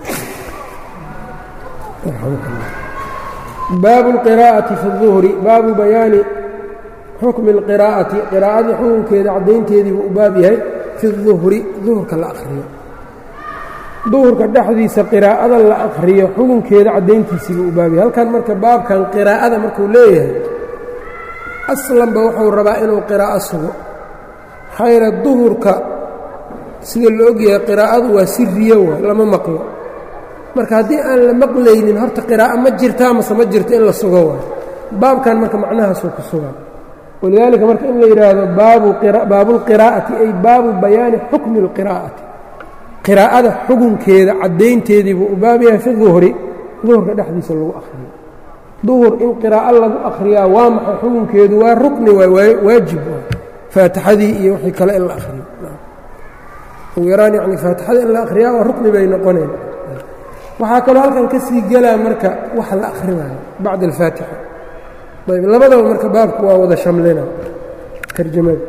baabu اlqiraa'ati fi اduhri baabu bayaani xukmi اlqiraa'ati qiraa'adii xukunkeeda caddaynteediibuu u baab yahay fi duhri duhurka la akhriyo duhurka dhexdiisa qiraa'ada la akhriyo xukunkeeda caddayntiisiibuu u baab yahay halkan marka baabkan qiraa'ada markuu leeyahay aslanba wuxuu rabaa inuu qiraa'o sugo xayra duhurka sida la ogyahay qiraa'adu waa siriyo waa lama maqlo marka haddii aan la maqlaynin horta qiraa'o ma jirtaa mase ma jirto in la sugo waay baabkan marka macnahaasuu ku sugaa walidaalika marka in la yidhaahdo baabulqiraa'ati ay baabu bayaani xukmi اlqiraa'ati qiraa'ada xukunkeeda caddaynteedii buu u baab yahay fi duhri duhurka dhexdiisa lagu akhriyo duhur in qiraa'o lagu akhriyaa waa maxay xukunkeedu waa rukni waay waajib waay faatixadii iyo wixii kale in la akhriyo ugu yaraan yani faatixada in la akhriyaa waa rukni bay noqoneen waxaa kaloo halkan ka sii gelaa marka wax la akhrinayo bacda alfaatixa ayb labadaba marka baabku waa wada shamlina tarjamada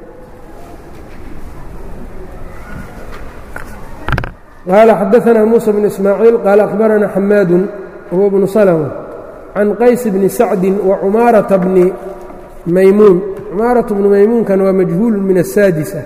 qaala xadaثna muسى بن ismaaciil qaala akhbarana xamaadu huwa bnu slmة can qays bni sacdi wacumaaraةa bni maymuun cumaaraة bnu maymuunkan waa majhuul min الsaadisa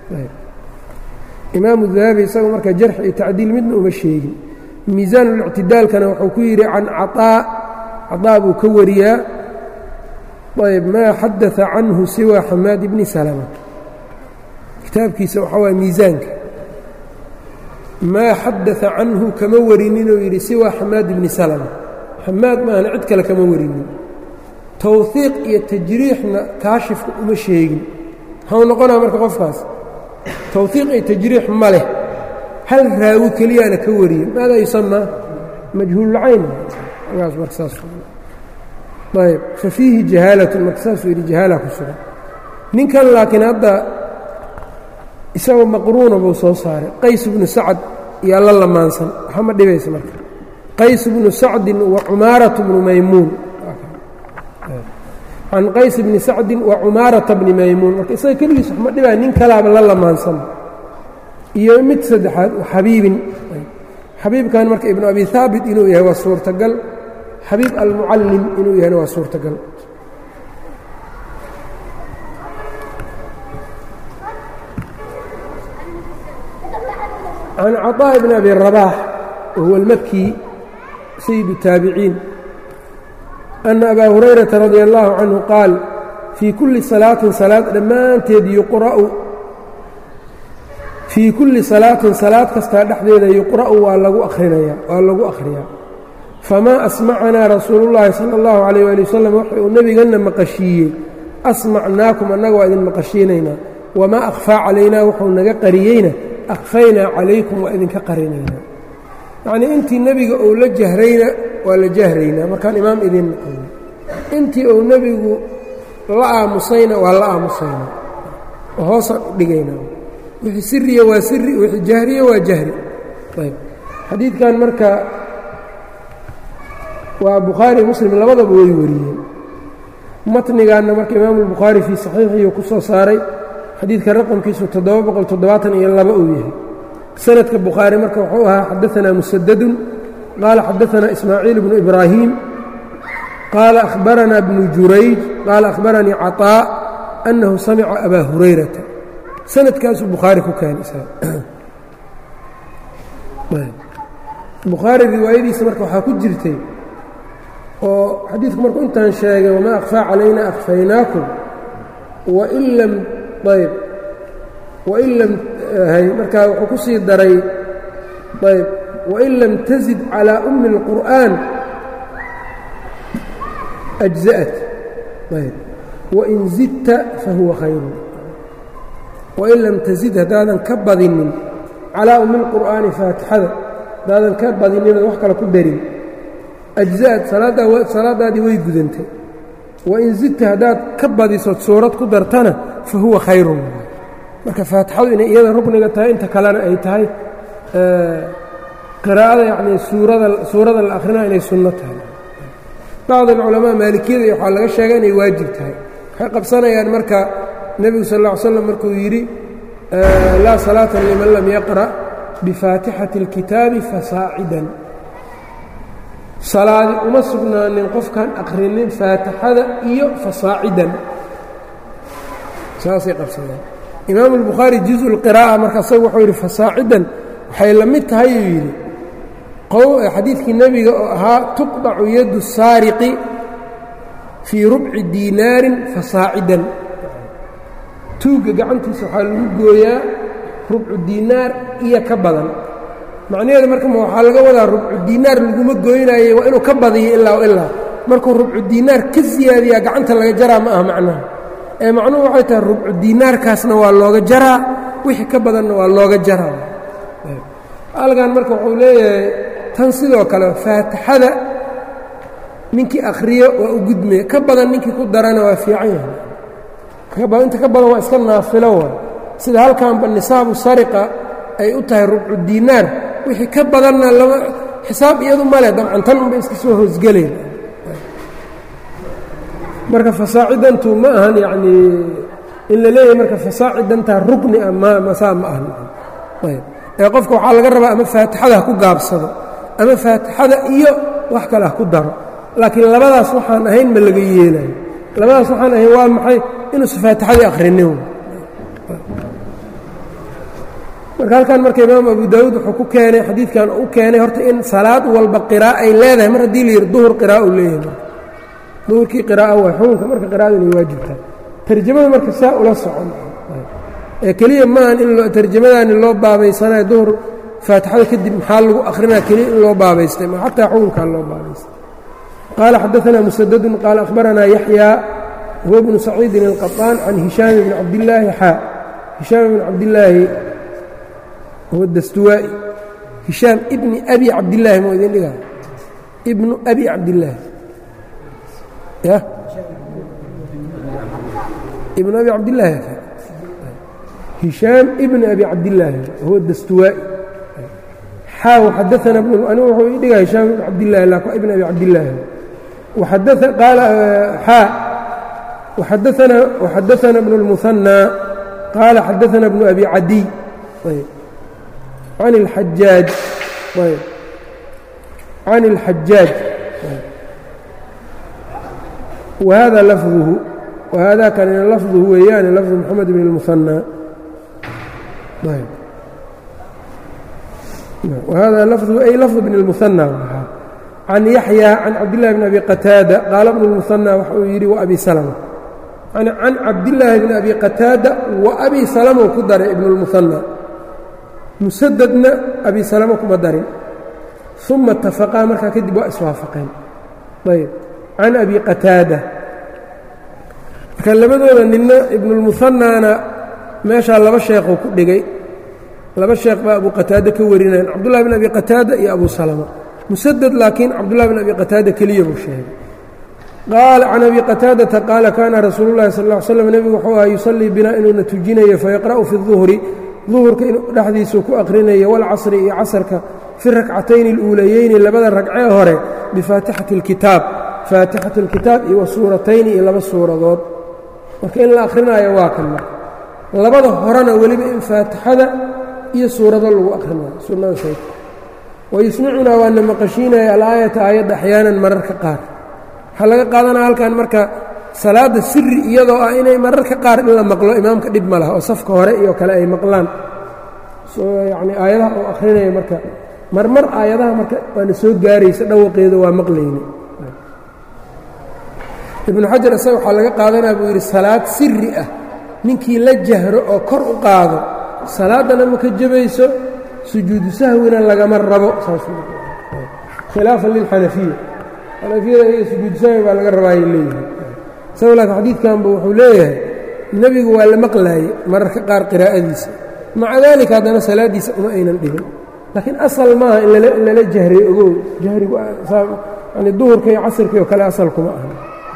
imaamu dahabi isaga marka jarx iyo tacdiil midna uma sheegin miisaan اlictidaalkana wuxuu ku yidhi can caطaa caطaa buu ka wariyaa ayb maa xadaثa canhu siwa xamaad bni salma kitaabkiisa waxaa waay miisaanka maa xadaثa canhu kama warininuu yidhi siwa xamaad bni salma xamaad maahna cid kale kama warinin towhiiq iyo tajriixna kaashifka uma sheegin maxau noqonaa marka qofkaas towhiiq iyo tajriix ma leh hal raawi keliyaana ka wariye maadaa yusamaa majhuululcayn gaas marka saas ayb fa fiihi jahaalatun marka saasuu yidhi jahaala ku sugan ninkan laakiin hadda isagoo maqruuna buu soo saaray qays bnu sacad yaa la lamaansan waxa ma dhibaysa marka qays bnu sacdin wa cumaarata bnu maymuun can qays bni sacdin wa cumaarata bni maymuun marka isaga keligiis wax ma dhibaya nin kalaaba la lamaansan iyo mid saddexaad xabiibin xabiibkan marka ibnu abi haabit inuu yahay waa suurtagal xabiib almucallim inuu yahayna waa suurtagal can caطاء bn abi rabaax wahuwa اlmaki sayid الtaabiciin ana abaa hurayrata radi allahu canhu qaal fii kulli salaatin salaad dhammaanteed yuqra'u fii kulli salaatin salaad kastaa dhexdeeda yuqra'u waa lagu akhrinaya waa lagu akhriyaa famaa asmacanaa rasuulu llaahi sala allahu calayh waali wasalam waxa uu nebiganna maqashiiyey asmacnaakum annaga waa idin maqashiinaynaa wamaa akhfaa calaynaa wuxuu naga qariyeyna akhfaynaa calaykum waa idinka qarinaynaa yacnii intii nebiga uu la jahrayna waa la jahraynaa markaan imaam idin naqayno intii uu nebigu la aamusayna waa la aamusaynaa oo hoosaan u dhigaynaa wixii siriya waa siri wixii jahriya waa jahri ayb xadiidkan marka waa bukhaari muslim labadaba way wariyeen matnigaanna marka imaamu albukhaari fii saxiixiyu ku soo saaray xadiidka raqamkiisu toddoba boqol toddobaatan iyo laba uu yahay sanadka bukhaari marka wuxuu ahaa xadaanaa musadadun qaala xadaanaa ismaaciil bnu ibraahim qaala akhbaranaa bnu jurayj qaala akhbaranii caطaa annahu samica abaa hurayrata sanadkaasuu bukhaari ku keenay bukhaari riwaayadiisa marka waxaa ku jirtay oo xadiidku markuu intaan sheegay wamaa akhfaa calayna akhfaynaakum wain lam ayb wain lam hay markaa wuxuu ku sii daray ayb wain lam tazid calىa ummi اlqur'aan أجزأت ayb wain zidta fahuwa khayru wain lam tazid haddaadan ka badinin calaa ummi اlqur'aani faatixada haddaadan ka badinin wax kale ku darin أجزأت salaadaadii way gudantay wain zidta haddaad ka badisood suurad ku dartana fa huwa khayrun marka faatixadu inay iyada rukniga tahay inta kalena ay tahay qiraa'ada yacnii suurada suurada la akhrina inay sunno tahay bacd alculamaa maalikiyada waxaa laga sheega inay waajib tahay waxay qabsanayaan marka nebigu sal ll ly slam markuu yidhi laa salaata liman lam yaqra' bifaatixati اlkitaabi fasaacidan salaadi uma sugnaanin qofkaan akhrinin faatixada iyo fasaacidan saasay qabsadeen imaamu albukhaari juزu اlqiraa'a marka asaga wuxuu yidhi fasaacidan waxay la mid tahay uu yidhi xadiidkii nebiga oo ahaa tuqdacu yadu saariqi fii rubci diinaarin fasaacidan tuugga gacantiisa waxaa lagu gooyaa rubcu diinaar iyo ka badan macnaheedu marka waxaa laga wadaa rubcu diinaar laguma gooynaaye waa inuu ka badiyo ilaa ilaa markuu rubcu diinaar ka siyaadiyaa gacanta laga jaraa ma aha macnaha ee macnuhu waxay tahay rubcu diinaarkaasna waa looga jaraa wixii ka badanna waa looga jaraa halkan marka wuxuu leeyahay tan sidoo kale faatixada ninkii akhriyo waa u gudmaya ka badan ninkii ku darana waa fiican yahay inta ka badan waa iska naafilo wa sida halkanba nisaabu sariqa ay u tahay rubcu diinaar wixii ka badanna lama xisaab iyadu male dabcan tan unbay iska soo hoosgelayn marka fasaacidantu ma ahan yacnii in la leeyahay marka fasaacidantaa rukni ah ma masaa ma ahan ayb ee qofka waxaa laga rabaa ama faatixada ha ku gaabsado ama faatixada iyo wax kale ha ku daro laakiin labadaas waxaan ahayn ma laga yeelayo labadaas waxaan ahayn waa maxay inuusa faatixadii akhrinin marka halkan marka imaam abu daawuud wuxuu ku keenay xadiidkan u keenay horta in salaad walba qira'a ay leedahay mar haddii la yidhi duhur qira'a u leeyahay duhurkii qiraa'a waa xukunka marka qira'adu inay waajibtahay tarjamada marka saa ula socon ee keliya maahan in tarjamadaani loo baabaysanayo duhur faatixada kadib maxaa lagu akhrinaya keliya in loo baabaystay ma xataa xukunkaa loo baabaystay qaala xadaanaa musadadun qaala akhbaranaa yaxyaa huwa bnu saciidin alqaطaan can hishaam bni cabdillaahi xaa hishaam bni cabdillaahi huwa dastuwaa'i hishaam ibni abi cabdillaahi moo idin dhigaa ibnu abi cabdillaahi ya ibnu abi cabdillaahi hishaam ibni abi cabdillaahi huwa dastuwaa'i xaaw xadaana anigu wuxuu ii dhigaa hishaam ibn cabdillahi laakin ibn abi cabdillaahi qaal xaa وxadaثna وxadaثna بن الmuثنى qaala xadaثna بن أbi cadiي عan الxajaaج عan الxajaaج وhada lفظhu وhada kanina lفظhu weeyaane lفظ mحamed بن المuثنى وhada lفظhu ay lفظ بن المuثنى can yaحyى can cabdالlahi بn abi qataada qaala bn الmuثنى waxa uu yidhi وabi slمة can cabdillaahi bni abi qataada wa abi salamo ku daray ibn اlmuhanى musadadna abi salamo kuma darin uma itafaqaa markaa kadib waa iswaafaqeen ayb can abi qataada marka labadooda nina ibnulmuhanaana meeshaa laba sheekhuu ku dhigay laba sheekh baa abu qataada ka warinayan cabdullahi bn abi qataada iyo abu salama musadad laakiin cabdullahi bn abi qataada keliya buu sheegay qaala can abi qataadata qaala kaana rasuulu llahi sal ll ly slam nebigu wuxuu aha yusallii binaa inuuna tujinayo fayaqra'u fi duhri duhurka in dhexdiisuu ku akhrinayo walcasri iyo casarka fi rakcatayni اluulayeyni labada ragcee hore bifaatixati اlkitaab faatixati اlkitaab iyo wa suuratayni iyo laba suuradood marka in la akhrinayo waa kan marka labada horena weliba in faatixada iyo suurado lagu akhrinayo sunnada sayt wayusmicunaa waana maqashiinaya alaayata aayadda axyaanan mararka qaar waxaa laga qaadanaya halkan marka salaadda siri iyadoo ah inay mararka qaar in la maqlo imaamka dhib ma laha oo safka hore iyo kale ay maqlaan yacnii aayadaha oo akhrinaya marka marmar aayadaha marka waana soo gaaraysa dhawaqeeda waa maqlayni ibnu xajar isaga waxaa laga qaadanaya buu yidhi salaad siri ah ninkii la jahro oo kor u qaado salaaddana ma ka jabayso sujuudu sahwina lagama rabo saaskhilaafa lilxanafiya xanafiyada iyo sujuudu sahwi baa laga rabaayay leeyihi isago laakiin xadiidkanba wuxuu leeyahay nebigu waa la maqlaayey mararka qaar qiraa'adiisa maca daalika haddana salaaddiisa uma aynan dhibin laakiin asal maaha in lala jahray ogow jahrigu yani duhurka iyo casirka oo kale asal kuma aha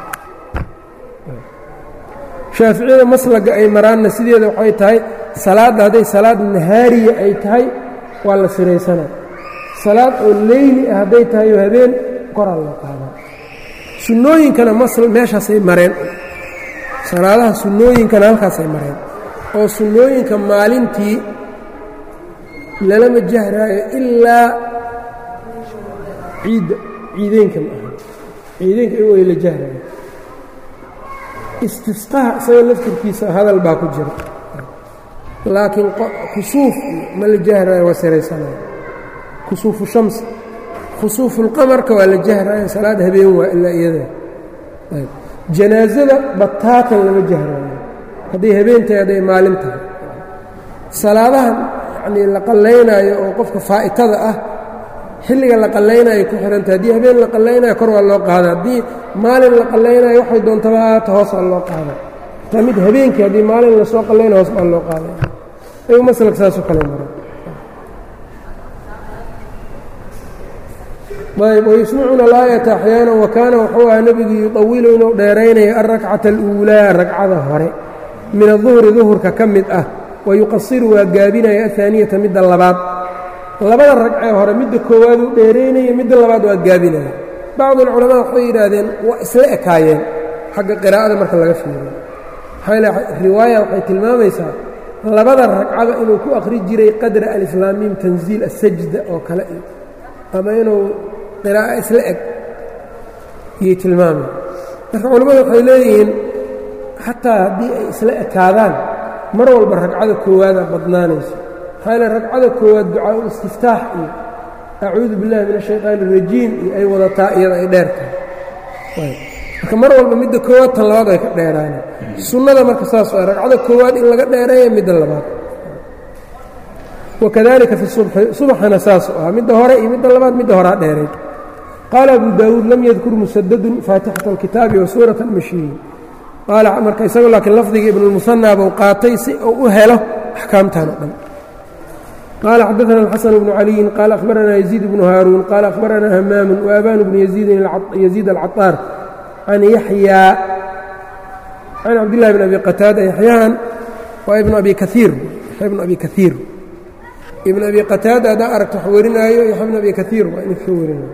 shaaficiyada maslaga ay maraanna sideeda waxay tahay salaadda hadday salaad nahaariya ay tahay waa la siraysanaa salaad oo leyli ah hadday tahay oo habeen koraa loo qaadaa sunnooyinkana masl meeshaasay mareen salaadaha sunnooyinkana halkaasay mareen oo sunnooyinka maalintii lalama jahraayo ilaa ciidda ciideynka ma aha ciideynka iyago ay la jahraayo istisqaha isaga laftirkiisa hadal baa ku jira laakiin kusuuf ma la jahraayo waa siraysanayo kusuufu shamsi khusuufulqamarka waa la jahraayo salaad habeen waa ilaa iyada janaasada bataatan lama jahraayo hadday habeen tahay hadday maalin tahay salaadahan yacnii la qallaynaayo oo qofka faa'itada ah xilliga la qallaynayo ku xihanta haddii habeen la qallaynayo kor waa loo qaada haddii maalin la qallaynayo waxay doontaba haata hoos waa loo qaada taa mid habeenkii haddii maalin lasoo qallaynayo hoos baa loo qaaday ayuu maslak saasoo kale mara ayb wayusmicuna alaayata axyaana wa kaana wuxuu ahaa nebigu yuطawilu inuu dheeraynayo alrakcata aluulaa ragcada hore min aduhri duhurka ka mid ah wayuqasiru waa gaabinaya ahaaniyata midda labaad labada ragcee hore midda koowaad uu dheeraynaya midda labaad waa gaabinaya bacdu alculamaa waxay yidhaahdeen waa isla ekaayeen xagga qiraa'ada marka laga fiiriyo maxaa riwaaya waxay tilmaamaysaa labada ragcada inuu ku akhri jiray qadra alislaamiim tanziil asajda oo kale ama inuu qiraa'o isla eg iyay tilmaamay marka culammadu waxay leeyihiin xataa haddii ay isla ekaadaan mar walba ragcada koowaada badnaanayso maxaa yaele ragcada koowaad ducaa-ul istiftaax iyo acuudu billahi min ashayطaani اrajiim iyo ay wadataa iyada ay dheer tahay marka mar walba midda koowaad tan labaad ay ka dheeraaneen sunnada marka saas a ragcada koowaad in laga dheereeya midda labaad wakadalika fi subxi subaxana saasuu ahaa midda hore iyo midda labaad midda horaa dheeray qaala abu daawuud lam yadkur musadadun faatixata alkitaabi wa suurata almashiyin qaala marka isagu laakiin lafdiga ibnulmusanaa buu qaatay si uu u helo axkaamtan o dhan qaala xadaana alxasan bnu caliyin qaala akhbaranaa yaziid bnu haaruun qaala akhbaranaa hamaamu waabanu bnu yaziid alcaطaar can yaxyaa can cabdillahi bn abi qataada yaxyaan waa ibnu abi kaiir yaxya bnu abi kaiir ibn abi qataada haddaa aragto wax warinaayo yaxya bn abi kaiir waa ninka ka warinayo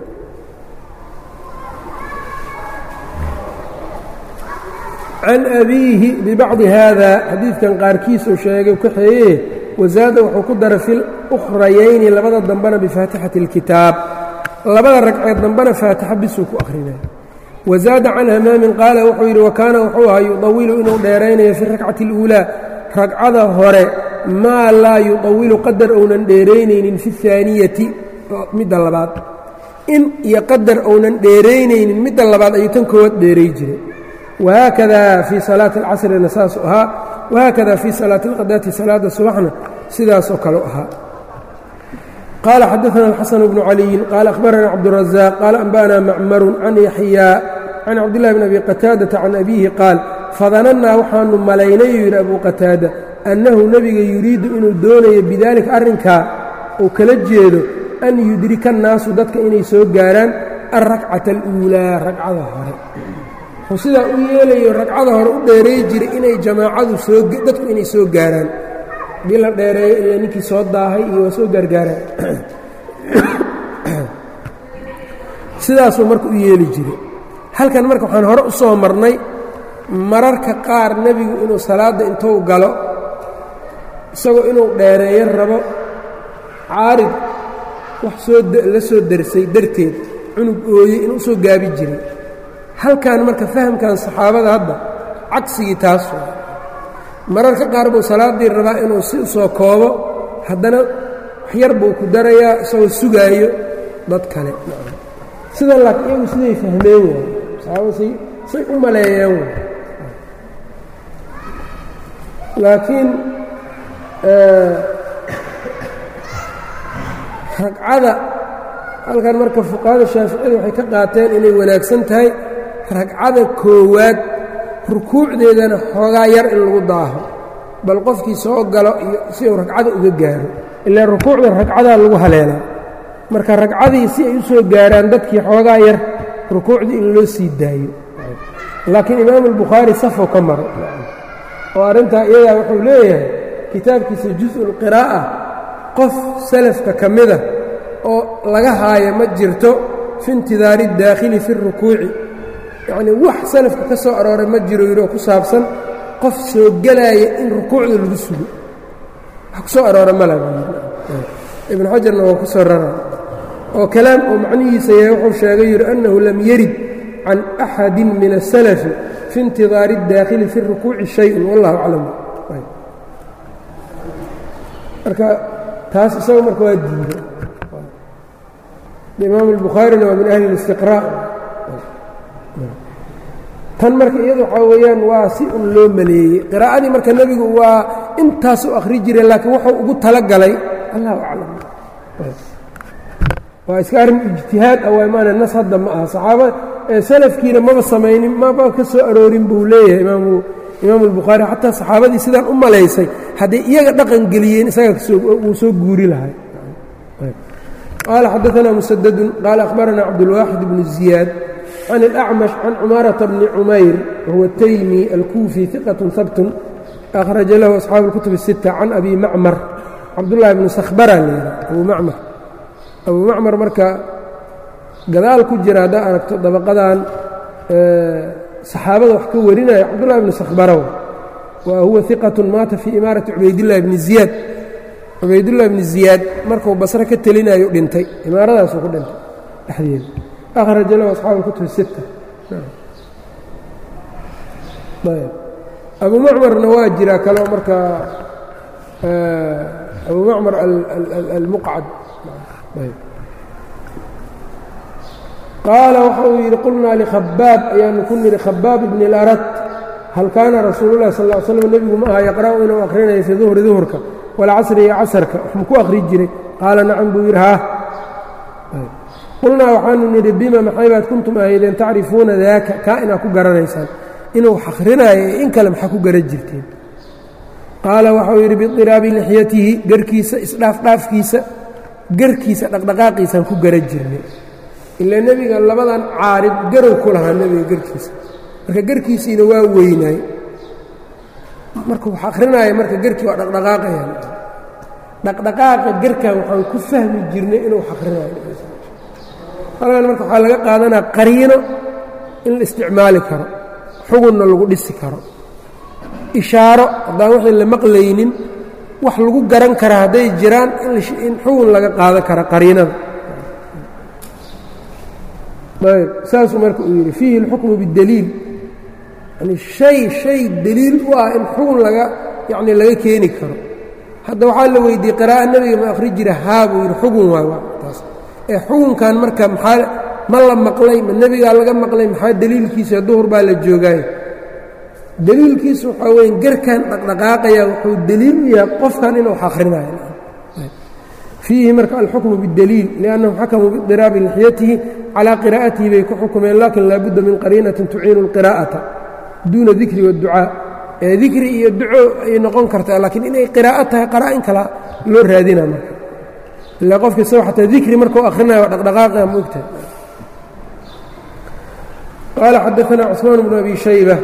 can abiihi bibacdi haada xadiidkan qaarkiisuu sheegay kaxeeye wasaada wuxuu ku daray fi ukhrayayni labada dambena bifaatixati اlkitaab labada ragceed dambena faatixa bisuu ku akhrinaya wazaada can hamaamin qaala wuxuu yidhi wakaana wuxuu ahaa yudawilu inuu dheeraynayo fi rakcati اluulaa ragcada hore maa laa yudawilu qadar ounan dheeraynaynin fi اhaaniyati midda labaad in iyo qadar ounan dheeraynaynin midda labaad ayuu tan koowaad dheeray jiray wahaakada fii salaati alcasrina saasuu ahaa wahaakada fii salaati alqadaati salaada subaxna sidaasoo kaleu ahaa qaala xadaana alxasan bnu caliyin qaala akhbarana cabdurazaq qaala anba'ana macmarun can yaxyaa can cabdillahi bn abi qataadata can abiihi qaal fadanannaa waxaanu malaynayuu yidhi abuu qataada annahu nebiga yuriidu inuu doonayo bidaalika arrinkaa uu kala jeedo an yudrika annaasu dadka inay soo gaaraan alrakcata aluulaa ragcada hore wuxuu sidaa u yeelayo ragcada hore u dheereey jiray inay jamaacadu soo dadku inay soo gaaraan hadii la dheereeyo iyo ninkii soo daahay iyo waa soo gaargaaraan sidaasuu marka u yeeli jiray halkan marka waxaan hore u soo marnay mararka qaar nebigu inuu salaadda intuu galo isagoo inuu dheereeyo rabo caarid wax soo la soo darsay darteed cunug ooyey inuu soo gaabi jiray halkan marka fahamkan saxaabada hadda cagsigii taas waa mararka qaar buu salaaddii rabaa inuu si u soo koobo haddana waxyar buu ku darayaa isagoo sugaayo dad kale sidan laakiin iyagu siday fahmeen waay saxaabada say say u maleeyeen waay laakiin ragcada halkan marka fuqahada shaaficiyada waxay ka qaateen inay wanaagsan tahay ragcada koowaad rukuucdeedana xoogaa yar in lagu daaho bal qofkii soo galo iyo si uu ragcada uga gaaro ilaa rukuucda ragcadaa lagu haleelaa marka ragcadii si ay u soo gaaraan dadkii xoogaa yar rukuucdii in loo sii daayo laakiin imaamu albukhaari safou ka maro oo arrintaa iyadaa wuxuu leeyahay kitaabkiisa jus-ulqiraa'a qof salafka ka mida oo laga haayo ma jirto fi intidaari اdaakhili fi اrukuuci yacnii wax salafka ka soo arooray ma jiro yidhi oo ku saabsan qof soo gelaaya in rukuucda lagu sugo wax ku soo aroora mala ibnu xajarna waa ku soo rara oo kalaam oo macnihiisa yahay wuxuu sheegay yidhi annahu lam yarid can axadi min الsalafi fi intidaari اdaakhili fi اrukuuci shayء wallahu aclam marka taas isaga marka waa diiday imaam الbukhaarina waa min ahli اlistiqrاء tan marka iyadu waxaa weeyaan waa si un loo maleeyey qiraa'adii marka nebigu waa intaas u akhri jiray laakiin wuxuu ugu tala galay allahu aclam waa iska arrin ijtihaad ah waa maana nas hadda ma aha saxaaba salafkiina maba samaynin maba ka soo aroorin buu leeyahay imaamu imaamu albukhaari xataa saxaabadii sidaan u malaysay hadday iyaga dhaqan geliyeen isaga wuu soo guuri lahay qaala xadaanaa musadadun qaala akhbaranaa cabdulwaaxid bnu ziyaad can اlأcmash can cumaarata bni cumayr wahuwa taymi alkuufi iqat habtun akhraja lahu asxaabu اlkutub الsita can abi macmar cabdullahi bnu sakhbara layidha abu macmar abu macmar marka gadaal ku jira haddaa aragto dabaqadan saxaabada wax ka warinaya cabdullahi bnu sakhbara wa huwa iqat maata fii imaarati cubaydillahi bni ziyaad cubaydullahi bni ziyaad markuu basre ka telinayo dhintay imaaradaasuu ku dhintay dhexdeeda akhraja lahu asxaabu اlkutub sita abu macmarna waa jiraa kaloo marka abu macmar almuqcad qaala waxa uu yidhi qulnaa likhabaab ayaanu ku nidhi khabaab ibni اlarat hal kaana rasuulu lahi sal slam nebigu ma aha yaqra'u inuu akhrinayo fii duhri duhurka walcasri iyo casarka waxmuu ku akhri jiray qaala nacam buu yidhi haa qulnaa waxaanu nidhi bima maxaybaad kuntum ahaydeen tacrifuuna daaka kaa inaad ku garanaysaan inuu wax akhrinayo ee in kale maxaa ku garan jirteen qaala waxau yidhi bidiraabi lixyatihi garkiisa isdhaafdhaafkiisa garkiisa dhaqdhaqaaqiisaan ku garan jirnay ilaa nebiga labadan caarib garow ku lahaa nebiga garkiisa marka garkiisiina waa weynaay marka wax akhrinaya marka garkii waa dhaqdhaqaaqayaan dhaqdhaqaaqa garkan waxaan ku fahmi jirnay inuu wax akhrinayo halkan marka waxaa laga qaadanaa qariino in la isticmaali karo xugunna lagu dhisi karo ishaaro haddaan wixii la maqlaynin wax lagu garan kara hadday jiraan in xugun laga qaadan kara qariinada ayb saasuu marka uu yidhi fiihi اlxukmu bاdaliil yani shay shay deliil u ah in xugun laga yacni laga keeni karo hadda waxaa la weydiiyey qiraa'a nebiga ma akhri jira haa buu yidhi xugun waay waa taas ee xugunkan marka maxaa ma la maqlay ma nebigaa laga maqlay maxaa deliilkiisa duhur baa la joogaayo deliilkiisu waxaa weya garkan dhaqdhaqaaqaya wuxuu deliil u yahay qofkan inuu wax akhrinayo fiihi marka alxukmu bاdaliil liannahum xakamuu bidiraabi lixyatihi calaa qiraa'atihi bay ku xukumeen lakin laabudda min qariinatin tuciinu اlqiraa'ata duuna dikri waadducaa ee dikri iyo duco ay noqon kartaa laakiin inay qiraa'o tahay qaraa'in kala loo raadina marka ilaa qofka isagoo xataa dikri markuu akhrinayo waa dhaqdhaqaaqaya ma ogtahay qaala xadaanaa cusmaan bnu abi shayba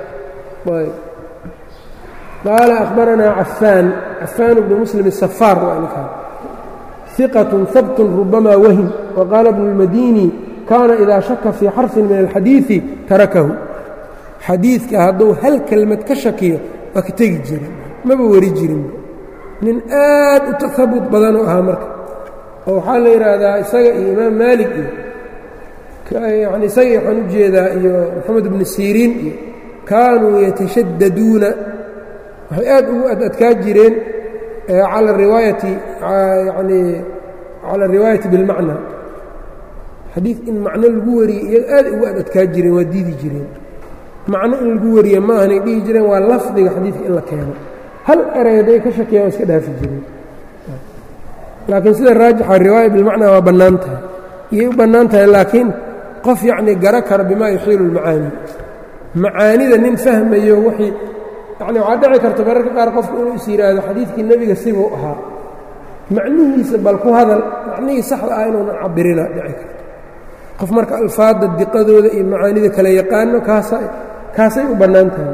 qaala akhbaranaa cafaan cafaan bnu muslim الsafaar waa ninkaan ثiqة habt rubama wahim waqaala bnu اlmadini kaana idaa shaka fii xarfin min alxadiiثi tarakahu xadiidka hadduu hal kelmad ka shakiyo waa ka tegi jirin maba weri jirin nin aad u tahabut badanuu ahaa marka oo waxaa la yidhaahdaa isaga iyo imaam maalik iyo yani isaga waxaan u jeedaa iyo moxamed bnu siriin iyo kaanuu yatashadaduuna waxay aad ugu adadkaa jireen cala riwaayati yani cala ariwaayati bilmacna xadiid in macno lagu wariyey iyaga aad ugu adadkaa jireen waa diidi jireen macno in lagu wariye ma ahanay dhihi jireen waa lafdiga xadiidka in la keeno hal eray hadday ka shakiyaan waa iska dhaafi jireen laakiin sida raajixa riwaaya bilmacnaa waa bannaan tahay iyay u bannaan tahay laakiin qof yacnii gara kara bimaa yuxiilu اlmacaani macaanida nin fahmayo wixii yani waxaa dhici karta mararka qaar qofku inuu is yidhaahdo xadiidkii nebiga sibuu ahaa macnihiisa bal ku hadal macnihii saxda ah inuunan cabirina dhici karto qof marka alfaadda diqadooda iyo macaanida kala yaqaano kaasa kaasay u bannaan tahay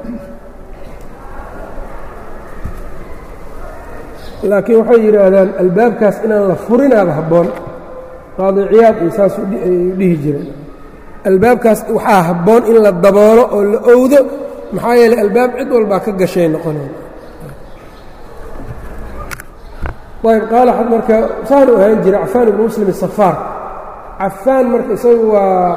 laakiin waxay yidhaahdaan albaabkaas inaan la furinaaba habboon qaadi ciyaad iyo saas ay dhihi jireen albaabkaas waxaa habboon in la daboolo oo la owdo maxaa yeeley albaab cid walbaa ka gashay noqoneen ayb qaala marka saanu ahaan jira cafaan ibnu muslim asafaar cafaan marka isagu waa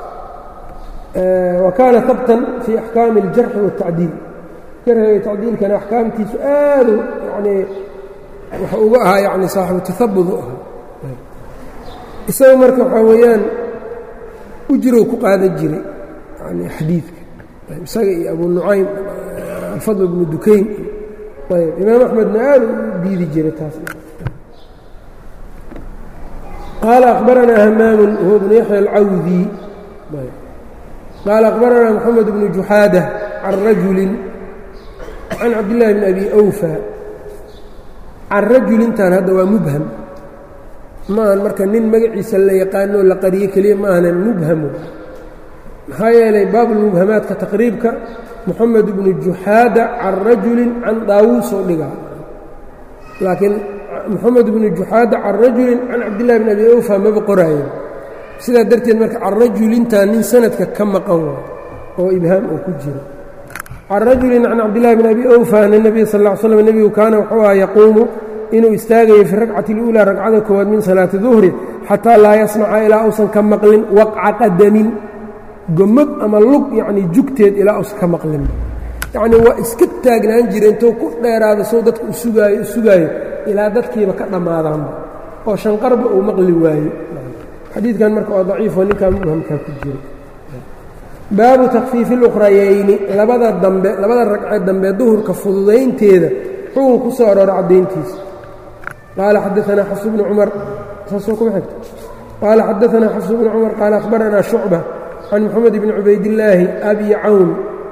wa kaana habtan fii axkaami اljarxi waالtacdiil jarxiga iyo tacdiilkana axkaamtiisu aadu yanii waxa uga ahaa yani saaxibu tahabud u ahaa isaga marka waxaa weeyaan ujrow ku qaadan jiray yani xadiidka isaga iyo abu nucaym alfadl bnu dukayn ayb imaam axmedna aad u diidi jiray taas qaala akhbaranaa hamaamun huwa bnu yaxya alcawdi qaala akhbaranaa moxamed bnu juxaada can rajulin can cabdillaahi bni abi awfa can rajulintan hadda waa mubham maahan marka nin magaciisa la yaqaanoo la qariyo keliya ma ahna mubhamu maxaa yeelay baabulmubhamaadka taqriibka moxamed bnu juxaada can rajulin can daawuusoo dhigaa laakiin moxamed bnu juxaada can rajulin can cabdillahi bn abi awfa maba qoraayo sidaa darteed marka can rajulintaa nin sanadka ka maqan waa oo ibhaam oo ku jiro can rajulin can cabdillahi bn abi awfa ana nebiya sal ll ly slam nebigu kaana wuxuu aha yaquumu inuu istaagayo fi rakcati اluulaa ragcada koowaad min salaati duhri xataa laa yasmaca ilaa uusan ka maqlin waqca qadamin gomad ama lug yacnii jugteed ilaa uusan ka maqlin yacnii waa iska taagnaan jira intuu ku dheeraada sow dadka u sugaayo u sugaayo ilaa dadkiiba ka dhammaadaanba oo shanqarba uu maqli waayo xadiidkan marka waa daciifoo ninkaa mubhamkaa ku jira baabu takfiifi اluqrayayni labada dambe labada ragcee dambe duhurka fududaynteeda xukun ku soo aroora caddayntiisa qaala xadaanaa xafs bnu cumar saasoo kuma xigta qaala xadaanaa xafs bnu cumar qaala akhbaranaa shucba can moxamed bni cubaydillaahi abi cawn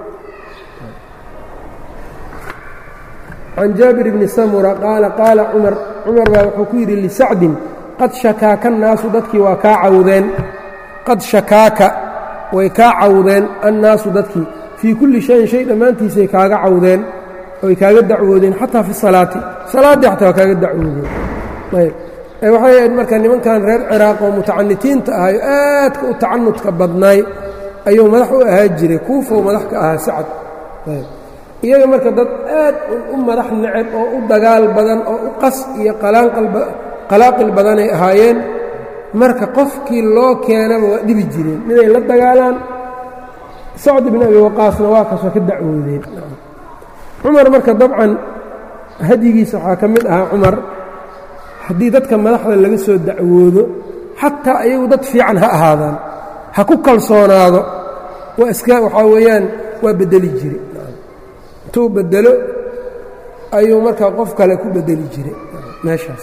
can jaabir bni samura qaala qaala cumar cumar baa wuxuu ku yidhi lisacdin qad shakaaka annaasu dadkii waa kaa cawdeen qad shakaaka way kaa cawdeen annaasu dadkii fii kulli shayin shay dhammaantiisay kaaga cawdeen oy kaaga dacwoodeen xataa fi salaati salaaddii xataa waa kaaga dacwoodeen ayb waxay ahayd marka nimankan reer ciraaq oo mutacanitiinta ahay oo aadka u tacanudka badnaay ayuu madax u ahaa jiray kuufow madax ka ahaa sacad ayb iyaga marka dad aad u madax neceb oo u dagaal badan oo u qas iyo qalaaqil badanay ahaayeen marka qofkii loo keenaba waa dhibi jireen miday la dagaalaan sacd bn abi waqaasna waa kasoo ka dacwoodeen cumar marka dabcan hadyigiisa waxaa ka mid ahaa cumar haddii dadka madaxda laga soo dacwoodo xataa iyagu dad fiican ha ahaadaan ha ku kalsoonaado waa iska waxaa weeyaan waa beddeli jire intuu beddelo ayuu markaa qof kale ku beddeli jiray meeshaas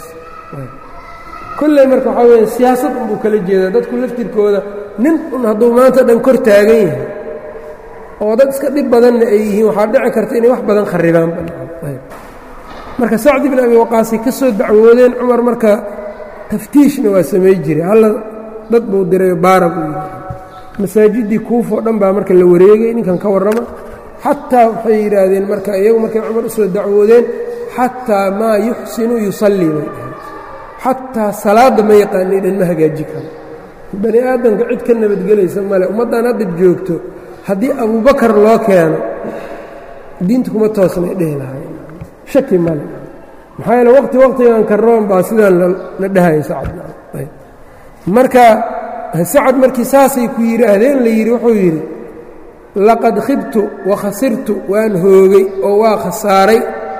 kolley marka waxaa weya siyaasad unbuu kala jeedaa dadku laftirkooda nin un hadduu maanta dhan kor taagan yahay oo dad iska dhib badanna ay yihiin waxaa dhici karta inay wax badan kharibaanba marka sacdi bin abi waqaasay ka soo dacwoodeen cumar marka taftiishna waa samay jiray halla dad buu diray baara buu yidhi masaajiddii kuufoo dhan baa marka la wareegay ninkan ka warrama xataa waxay yidhaahdeen marka iyagu markay cumar u soo dacwoodeen xataa maa yuxsinu yusallii bay dhaheen xataa salaadda ma yaqaanay dhan ma hagaaji karo bani aadamka cid ka nabadgelaysa male ummaddan hadda joogto haddii abubakar loo keeno diinta kuma toosnay dhehi lahay shaki male maxaa yeele waqti waqtigan karoon baa sidaan la dhahaya sacad marka sacad markii saasay ku yidhaahdeen la yidhi wuxuu yidhi laqad khibtu wa khasirtu waan hoogay oo waa khasaaray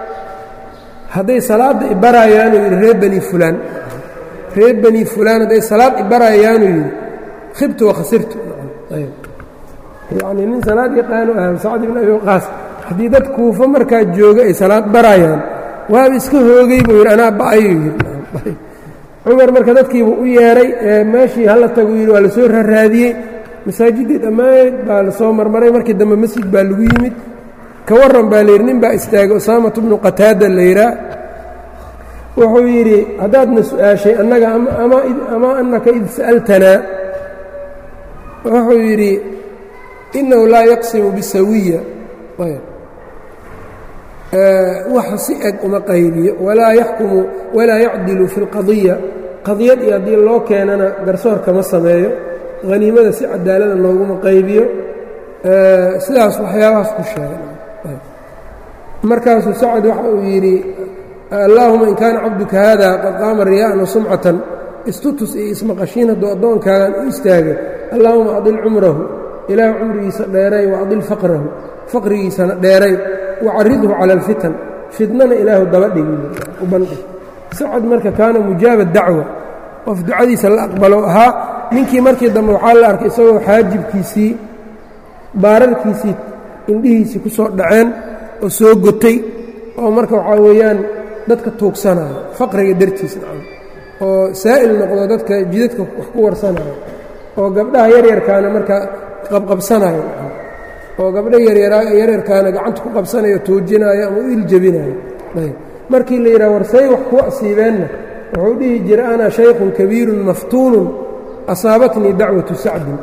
hadday salaadda ibarayaanuu yidhi reer bani fulaan reer bani fulaan hadday salaad ibarayaanuu yidhi khibtu wa khasirtu yacnii nin salaad yaqaanu ahaa sacd ibn abi waqaas haddii dad kuufo markaa jooga ay salaad barayaan waaba iska hoogay buu yidhi anaa ba'ayuu yidhi cumar marka dadkiibuu u yeedhay meeshii hala taguu yidhi waa la soo raraadiyey masaajiddii dhammayd baa la soo marmaray markii dambe masjid baa lagu yimid ka warran baa layidhi nin baa istaagay usaamatu bnu qataada la yidhaa wuxuu yidhi haddaadna su-aashay annaga ama annaka id sa'altanaa wuxuu yidhi innahu laa yaqsimu bisawiya wax si eg uma qaybiyo walaa yaxkumu walaa yacdilu fi اlqadiya qadiyad iyo haddii loo keenana garsoorka ma sameeyo haniimada si cadaalada looguma qaybiyo sidaas waxyaabahaas ku sheegay markaasuu sacad waxa uu yidhi allaahuma in kaana cabduka haada qad qaama riyaa'an wa sumcatan istutus iyo ismaqashiin hadduu addoonkaagan u istaagay allaahuma adil cumrahu ilaah cumrigiisa dheeray wa adil faqrahu faqrigiisana dheeray wacaridhu cala alfitan fitnana ilaahu daba dhigi u bandhig sacad marka kaana mujaaba dacwa qof ducadiisa la aqbalo ahaa ninkii markii dambe waxaa la arkay isagoo xaajibkiisii baararkiisii indhihiisii ku soo dhaceen oo soo gotay oo marka waxaa weeyaan dadka tuugsanayo faqriga dartiis nacam oo saa'il noqdo dadka jidadka wax ku warsanayo oo gabdhaha yaryarkaana markaa qabqabsanayo oo gabdha yaryarkaana gacanta ku qabsanayo tuujinayo ama u iljebinayo markii la yidhaha warsay wax ku asiibeenna wuxuu dhihi jira ana shaykhun kabiirun maftuunun asaabatnii dacwatu sacdin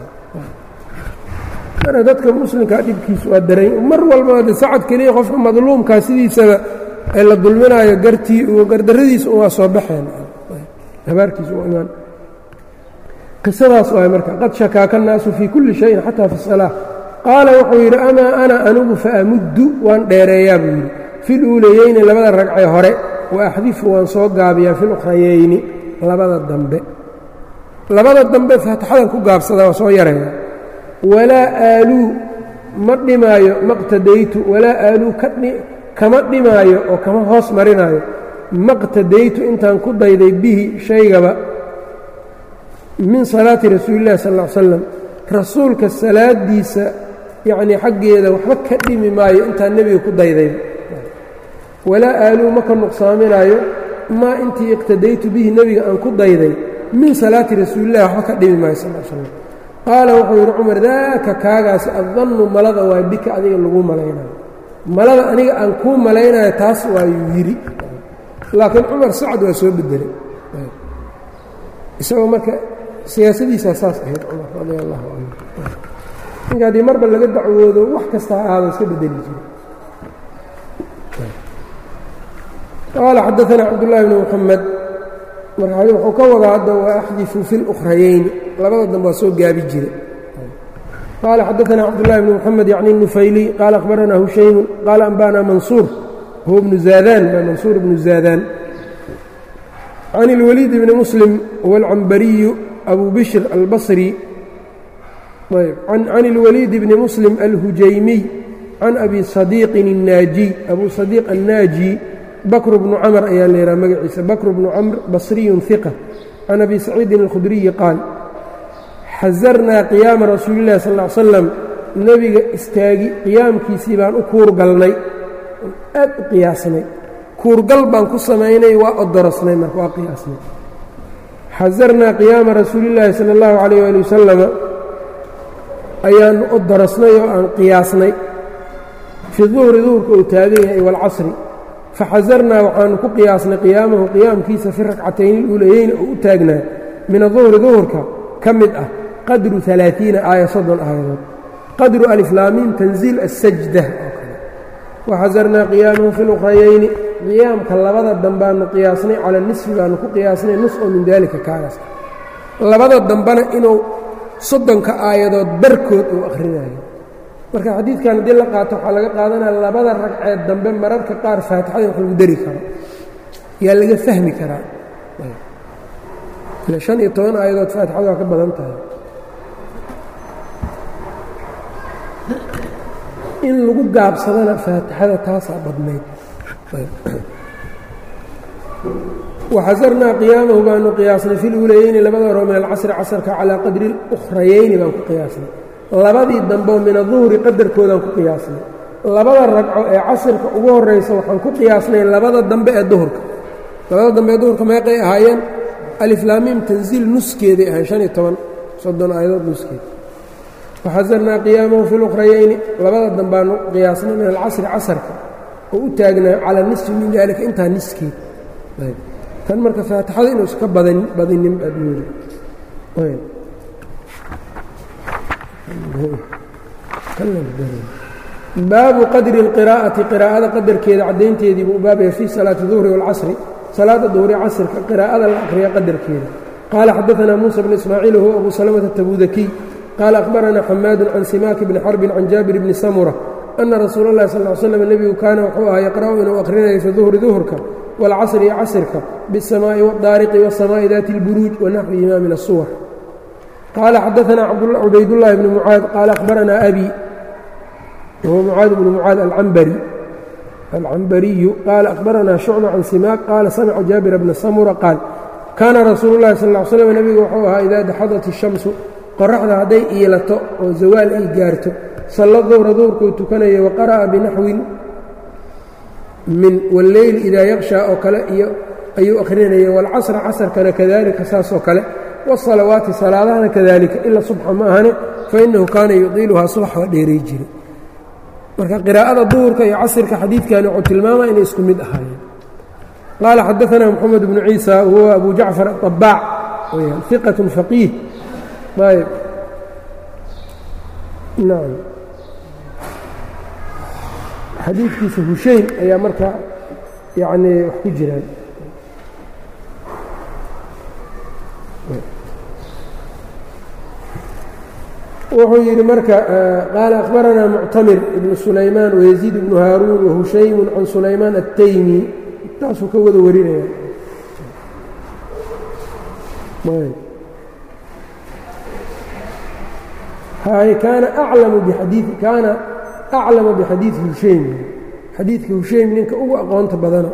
marka dadka muslimkaa dhibkiisu waa daran mar walba de sacad keliya qofka madluumkaa sidiisaba ee la dulminaayo gartii gardarradiisa waa soo baxeen habaarkiisa u imaan qisadaas waay marka qad shakaaka الnaasu fii kulli shayin xataa fi الsalaaة qaala wuxuu yidhi amaa ana anigu faamuddu waan dheereeyaa buu yidhi fi luulayeyni labada ragcee hore wa axdifu waan soo gaabiyaa fi lukhrayeyni labada dambe labada dambe faatixadan ku gaabsadaa waa soo yareeya walaa aaluu ma dhimaayo maqtadaytu walaa aaluu kama dhimaayo oo kama hoos marinaayo maqtadaytu intaan ku dayday bihi shaygaba min salaati rasuulillahi sal ll ly slam rasuulka salaadiisa yacnii xaggeeda waxba ka dhimi maayo intaan nebiga ku dayday walaa aaluu ma ka nuqsaaminaayo maa intii iqtadaytu bihi nebiga aan ku dayday min salaati rasuulillahi waxba ka dhimi maayo sal slam qaala wuxuu yidhi cumar daaka kaagaasi addannu malada waa bika adiga lagu malaynayo malada aniga aan kuu malaynayo taas waayuu yidhi laakiin cumar sacad waa soo bedelay isagoo marka siyaasadiisaa saas ahayd cumar radia allahu canhu ninka haddii marba laga dacwoodo wax kasta ha ahaado iska bedeli jiro qaala xadaanaa cabdullaahi bni muxamed marka wuxuu ka wadaa hadda waa axdifu fi اlukhrayeyni labada dambe waa soo gaabi jira qaala xadaanaa cabdullahi bni muxamed yacni nufayliy qaala akhbaranaa hushaymu qaala anba'naa mansuur huwa bnu zaadaan waa mansuur bnu zaadaan can اlwaliid bni muslim huwa alcambariyu abu bishr albasri can اlwaliid bni muslim alhujaymiy can abi sadiiqin الnaajiy abu sadiiq annaaji bakr bnu camr ayaa la yidhaha magaciisa bakr bnu camr basriyun hiqa can abi saciidin alkhudriyi qaal xasarnaa qiyaama rasuuli illahi sal ly slam nebiga istaagi qiyaamkiisii baan u kuurgalnay aad u qiyaasnay kuurgal baan ku samaynay waa odorosnay marka waa qiyaasnay xasarnaa qiyaama rasuulillaahi sala allahu calayh ali wasalama ayaanu odorosnay oo aan qiyaasnay fii duhri duhurka uu taagan yahay waalcasri faxasarnaa waxaanu ku qiyaasnay qiyaamahu qiyaamkiisa fi rakcatayni luulayeyni oo u taagnaa min aduhri duhurka ka mid ah qadru alaaiina aaya soddon aayadood qadru aliflaamiin tanziil asajda oo kale waxasarnaa qiyaamahu fi lukrayeyni qiyaamka labada dambaanu qiyaasnay cala nisfi baanu ku qiyaasnay nus oo min daalika kaagaas labada dambana inuu soddonka aayadood barkood uu akhrinayo marka xadiidkan haddii la qaato waxaa laga qaadanaya labada ragceed dambe mararka qaar faatixada wax lagu dari karo yaa laga fahmi karaa ila شhan iyo toban aayadood faatixada waa ka badan tahay in lagu gaabsadana faatixada taasaa badnayd waxasarnaa qiyaamahu baanu qiyaasnay fi luulayeyni labada horo min alcasri casrka calaa qadri اlukhrayeyni baan ku qiyaasnay labadii dambeo min aduhri qadarkoodaan ku qiyaasnay labada ragco ee casirka ugu horaysa waxaan ku qiyaasnay labada dambe ee duhurka labada dambe ee duhurka meeqay ahaayeen aliflaamiim tanziil nuskeeday ahayn شhan iyo toban soddon aayadood nuskeed waxasarnaa qiyaamahu fi lukhrayeyni labada dambaanu qiyaasnay min alcasri casarka oo u taagnaa calaa nisfi min daalika intaa niskeed tan marka faatixada inuusa ka badinin baad moodi baabu qadri اlqiraa'ati qiraa'ada qadarkeeda caddaynteedii buu baabaya fii salaati duhri wاlcasri salaada duhri casrka qiraa'ada la akhriya qadarkeeda qaala xadaanaa muusa bn ismaaciil huwa abu salamata tabudakiy qaala akhbaranaa xamaadu can simaaki bni xarbin can jaabir bni samura ana rasuula اllahi sal ly slam nebigu kaana wuxuu ahaa yaqra'u inuu akhrinayo fi duhri duhurka wاlcasri iyo casrka biالsamaa'i wاdaariqi wالsamaa'i daati اlburuuj wanaxwihimaa min الsuwar qaala xadaanaa cubaydاllahi bni mucaad qaala akhbaranaa abi whuwa mucaad bnu mucaad alcambari alcambariyu qaala akhbaranaa shucba can simaaq qaala samica jaabira bna samura qaal kaana rasuulu llahi sal ly slam nebigu wuxuu ahaa idaa daxadat ishamsu qoraxda hadday iilato oo zawaal ay gaarto salla duhra duhurkuu tukanaya wa qara'a binaxwin min walleyl idaa yaqshaa oo kale iyo ayuu akhrinaya waalcasra casrkana kadalika saasoo kale wالsalawaati salaadahana kadalika ila subxa ma ahane fainahu kaana yudiiluhaa subax waa dheeray jiray marka qiraa'ada duhurka iyo casrka xadiidkani wuxuu tilmaamaya inay isku mid ahaayeen qaala xadaثna mxamed bnu ciisa huwa abu jacfar aلطabaac weyaan iqaة faqiih ayb nacam xadiidkiisa hushayn ayaa marka yacni wax ku jiraan wuxuu yidhi marka qaala akhbaranaa muctamir ibnu sulaymaan wayaziid ibnu haaruun wahushaymu can sulaymaan الtaymi taasuu ka wada warinaya kaana aclamu bixadii kaana aclama bixadiidi hushaym xadiidka hushaym ninka ugu aqoonta badano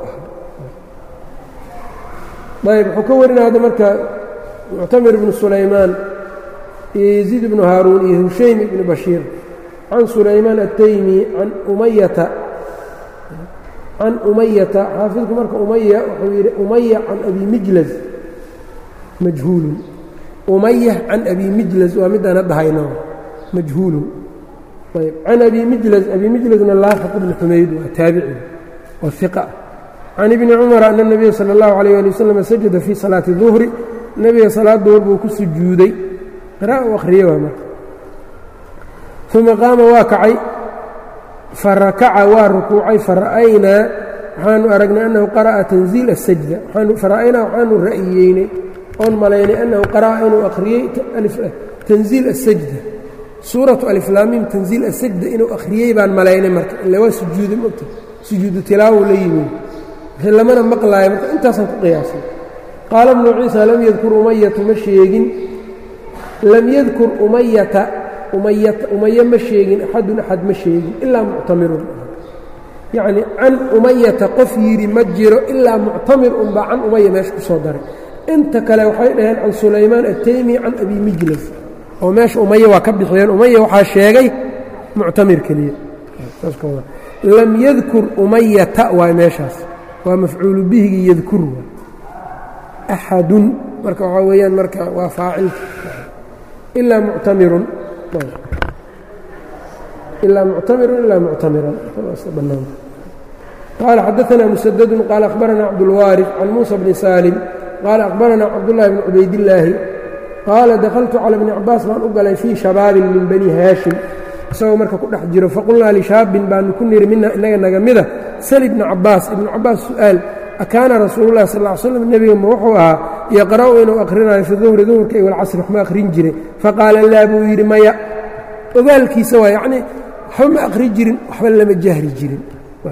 ah ayb wuxuu ka warinaya hadda marka muctamir ibnu sulaymaan iyo yaziid ibnu haaruun iyo hushaym ibnu bashiir can sulaymaan الtaymi can umayata can umayata xaafidku marka umaya wuxuu yidhi umaya can abi mijlaz majhuulun umaya can abi mijlaz waa midaan hadda hayno majhuulun ayb can abi mijlaz abi mijlazna laafiq ibni xumayd waa taabici waa iqa can ibni cumara ana الnabiya salى اllahu عalيyه ali waslm sajada fii salaati duhri nebiga salaad duhur buu ku sujuuday qira'a u akhriye waa marka uma qaama waa kacay farakaca waa rukuucay fara'aynaa waxaanu aragnay annahu qara'a tanziil الsajda fara'aynaa waxaanu ra'yiyeynay oon malaynay annahu qara'a inuu akhriyey tanziil الsajda suuratu aliflaamiim tanziil asajda inuu akhriyey baan malaynay marka ille waa sujuuda mogta sujuudu tilaawo la yimi wixii lamana maqlaayo marka intaasaan ku qiyaasay qaala bnu ciisa lam yadkur umayatu ma sheegin lam yadkur umayata umayata umaye ma sheegin axadun axad ma sheegin ilaa muctamirun yacni can umayata qof yidhi ma jiro ilaa muctamir unbaa can umaya meesha ku soo daray inta kale waxay dhaheen can sulaymaan ataymi can abi mijlas oo meesha umaya waa ka bixiyeen umaya waxaa sheegay muctamir keliya lam yadkur umayata waay meeshaas waa mafcuulu bihigii yadkur waay axadun marka waxaa weeyaan marka waa faacilka ilaa muctamirun ilaa muctamirun ilaa muctamiran bannaan qaala xadaثna musadadu qaala akhbarana cabdulwaariث can muusa bni saalim qaala akhbarana cabdullahi bni cubaydillaahi qaala dakaltu cala bni cabaas baan u galay fii shabaabin min bani haashim isagoo marka ku dhex jiro faqulnaa lishaabin baanu ku niri mina inaga naga mida sal ibna cabaas ibnu cabaas su'aal akaana rasuululahi sal ly slam nebiga ma wuxuu ahaa yaqra'u inuu akhrinayo fi duhri duhurka iyo walcasri waxma akhrin jiray faqaala laa buu yidhi maya ogaalkiisa waa yacnii waxba ma akhri jirin waxba lama jahri jirin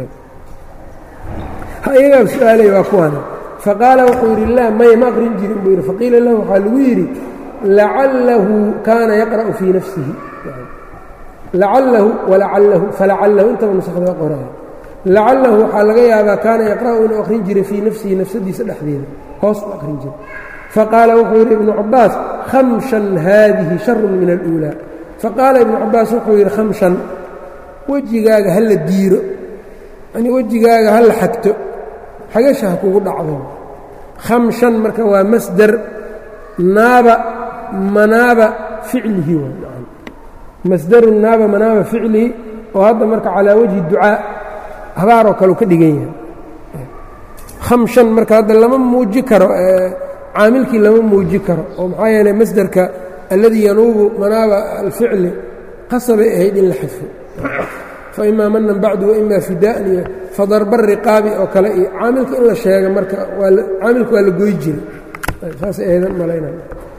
iyagaa su-aalay waa kuwana faqaala wuxuu yidhi laa maya ma aqrin jirin buu yidhi faqiila lahu waxaa lagu yidhi lacalahu kaana yaqra'u fii nafsihi lacalahu walacalahu falacalahu intaba nusakda qoraya lacalahu waxaa laga yaabaa kaana yaqra'u inuu akhrin jiray fii nafsihi nafsadiisa dhexdeeda hoos u akhrin jiray faqaala wuxuu yidhi ibnu cabaas khamshan haadihi sharun min aluulaa faqaala ibnu cabaas wuxuu yidhi khamshan wejigaaga ha la diiro yani wejigaaga ha la xagto xagasha ha kugu dhacdo khamshan marka waa masdar naaba manaaba ficlihi waa masdaru naaba manaaba ficlihi oo hadda marka calaa wajhi ducaa habaaroo kale u ka dhigan yahay khamshan marka hadda lama muuji karo caamilkii lama muuji karo oo maxaa yeelay masderka alladii yanuubu manaaba alficli qasabay ahayd in la xadfo faimaa manan bacdu waima fidaan iyo fadarba riqaabi oo kale iyo caamilka in la sheega marka caamilka waa la goy jiray saasay ahaydan malaynay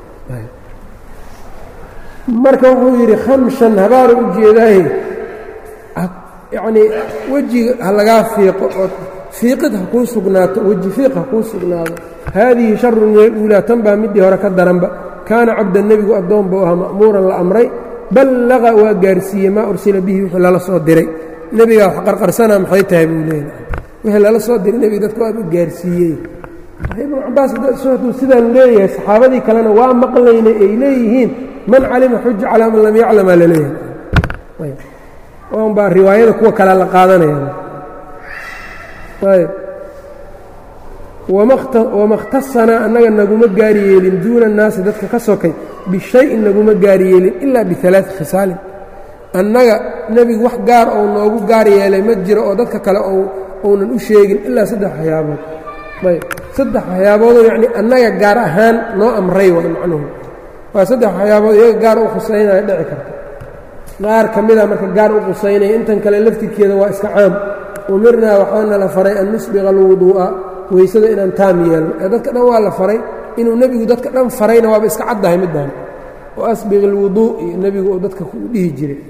marka wuxuu yidhi khamshan habaara u jeedaaye yacnii wejiga ha lagaa fiiqo oo fiiqid ha kuu sugnaato weji fiiq ha kuu sugnaado haadihi sharun min aluulaa tan baa middii hore ka daranba kaana cabdan nebigu addoon buu ahaa ma'muuran la amray ballaqa waa gaarsiiyey maa ursila bihi wixii lala soo diray nebigaa wax qarqarsanaa maxay tahay buu leeyahay wixii lala soo diray nebiga dadka waaba gaarsiiyey ibnu cabaas hadduu sidaan leeyahay saxaabadii kalena waa maqlaynay ay leeyihiin man calima xuja calaa man lam yaclamaa laleeyahay n baa riwaayada kuwa kale la qaadanaya ayb wama اkhtasanaa annaga naguma gaari yeelin duuna الnaasi dadka ka sokay bishayin naguma gaari yeelin ilaa bialaaثi khisaalin annaga nebigu wax gaar ou noogu gaar yeelay ma jiro oo dadka kale ounan u sheegin ilaa saddex waxyaabood ayb saddex waxyaaboodoo yacni annaga gaar ahaan noo amray way macnuhu waa saddex waxyaabood iyaga gaar u khusaynaya dhici karta qaar ka mida marka gaar u qusaynaya intan kale laftirkeeda waa iska caam umirnaa waxaana la faray an nusbiqa alwuduu'a weysada inaan taam yeelno ee dadka dhan waa la faray inuu nebigu dadka dhan farayna waaba iska caddahay middan oo asbiq alwuduu iyo nebigu uu dadka ku dhihi jiray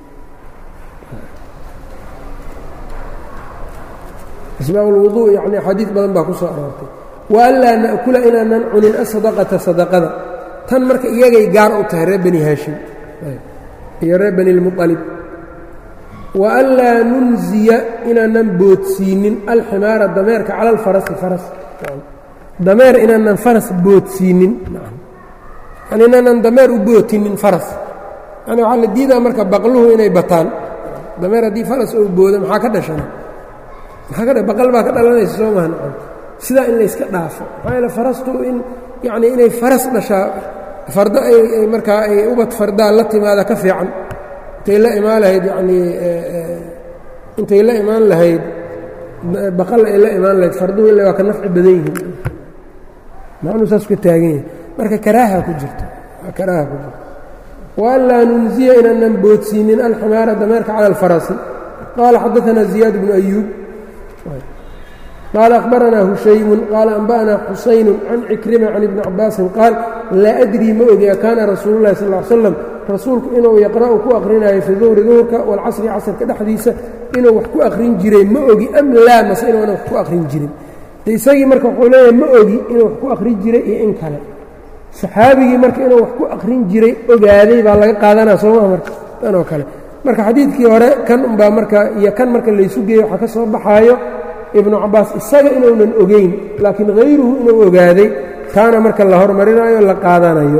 isbaaq alwuduu yacni axaadiid badan baa ku soo aroortay wa anlaa na'kula inaanan cunin asadaqata sadaqada tan marka iyagay gaar u tahay reer bani haashim iyo reer bani lmualib wa anlaa nunziya inaanan boodsiinin alximaara dameerka cala alfarasi faras dameer inaanan faras boodsiinin yani inaanan dameer u bootinin faras yani waxaa la diidaa marka baqluhu inay bataan dameer haddii faras oo boodo maxaa ka dhashana maxaa ka baqal baa ka dhalanaysa soo maha nacam sidaa in layska dhaafo maxaa yeele farastu in yacnii inay faras dhashaa fardo ay markaa ay ubad fardaa la timaada ka fiican intay la imaan lahayd yacnii intay la imaan lahayd baqal ay la imaan lahayd farduhu illa waa ka nafci badan yihiin macnuu saas ka taagan yahay marka karaaha ku jirto karaaha ku jirto wa an laa nunziya inaanan boodsiinin alximaara dameerka cala alfarasi qaala xadaanaa ziyaad bnu ayuub qaala akhbaranaa hushaymun qaala anba'anaa xusaynu can cikrima can ibni cabaasin qaal laa adrii ma ogi akaana rasuulu llahi sal l slam rasuulku inuu yaqra'u ku akhrinayo fi duhri duhurka waalcasri casrka dhexdiisa inuu wax ku akhrin jiray ma ogi am laa mase inuuna wax ku akhrin jirin de isagii marka wuxuu leeyahay ma ogi inuu wax ku akhrin jiray iyo in kale saxaabigii marka inuu wax ku akhrin jiray ogaaday baa laga qaadanaa sooma marka tan oo kale marka xadiidkii hore kan unbaa marka iyo kan marka laysu geeyo waxaa ka soo baxaayo ibnu cabbaas isaga inuunan ogeyn laakiin hayruhu inuu ogaaday taana marka la hormarinayo la qaadanayo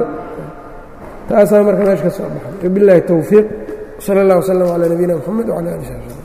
taasaa marka meesha ka soo baxay wabiاllahi towfiiq salى اllah wslm calى nabiyina mxamed wcalى ali sab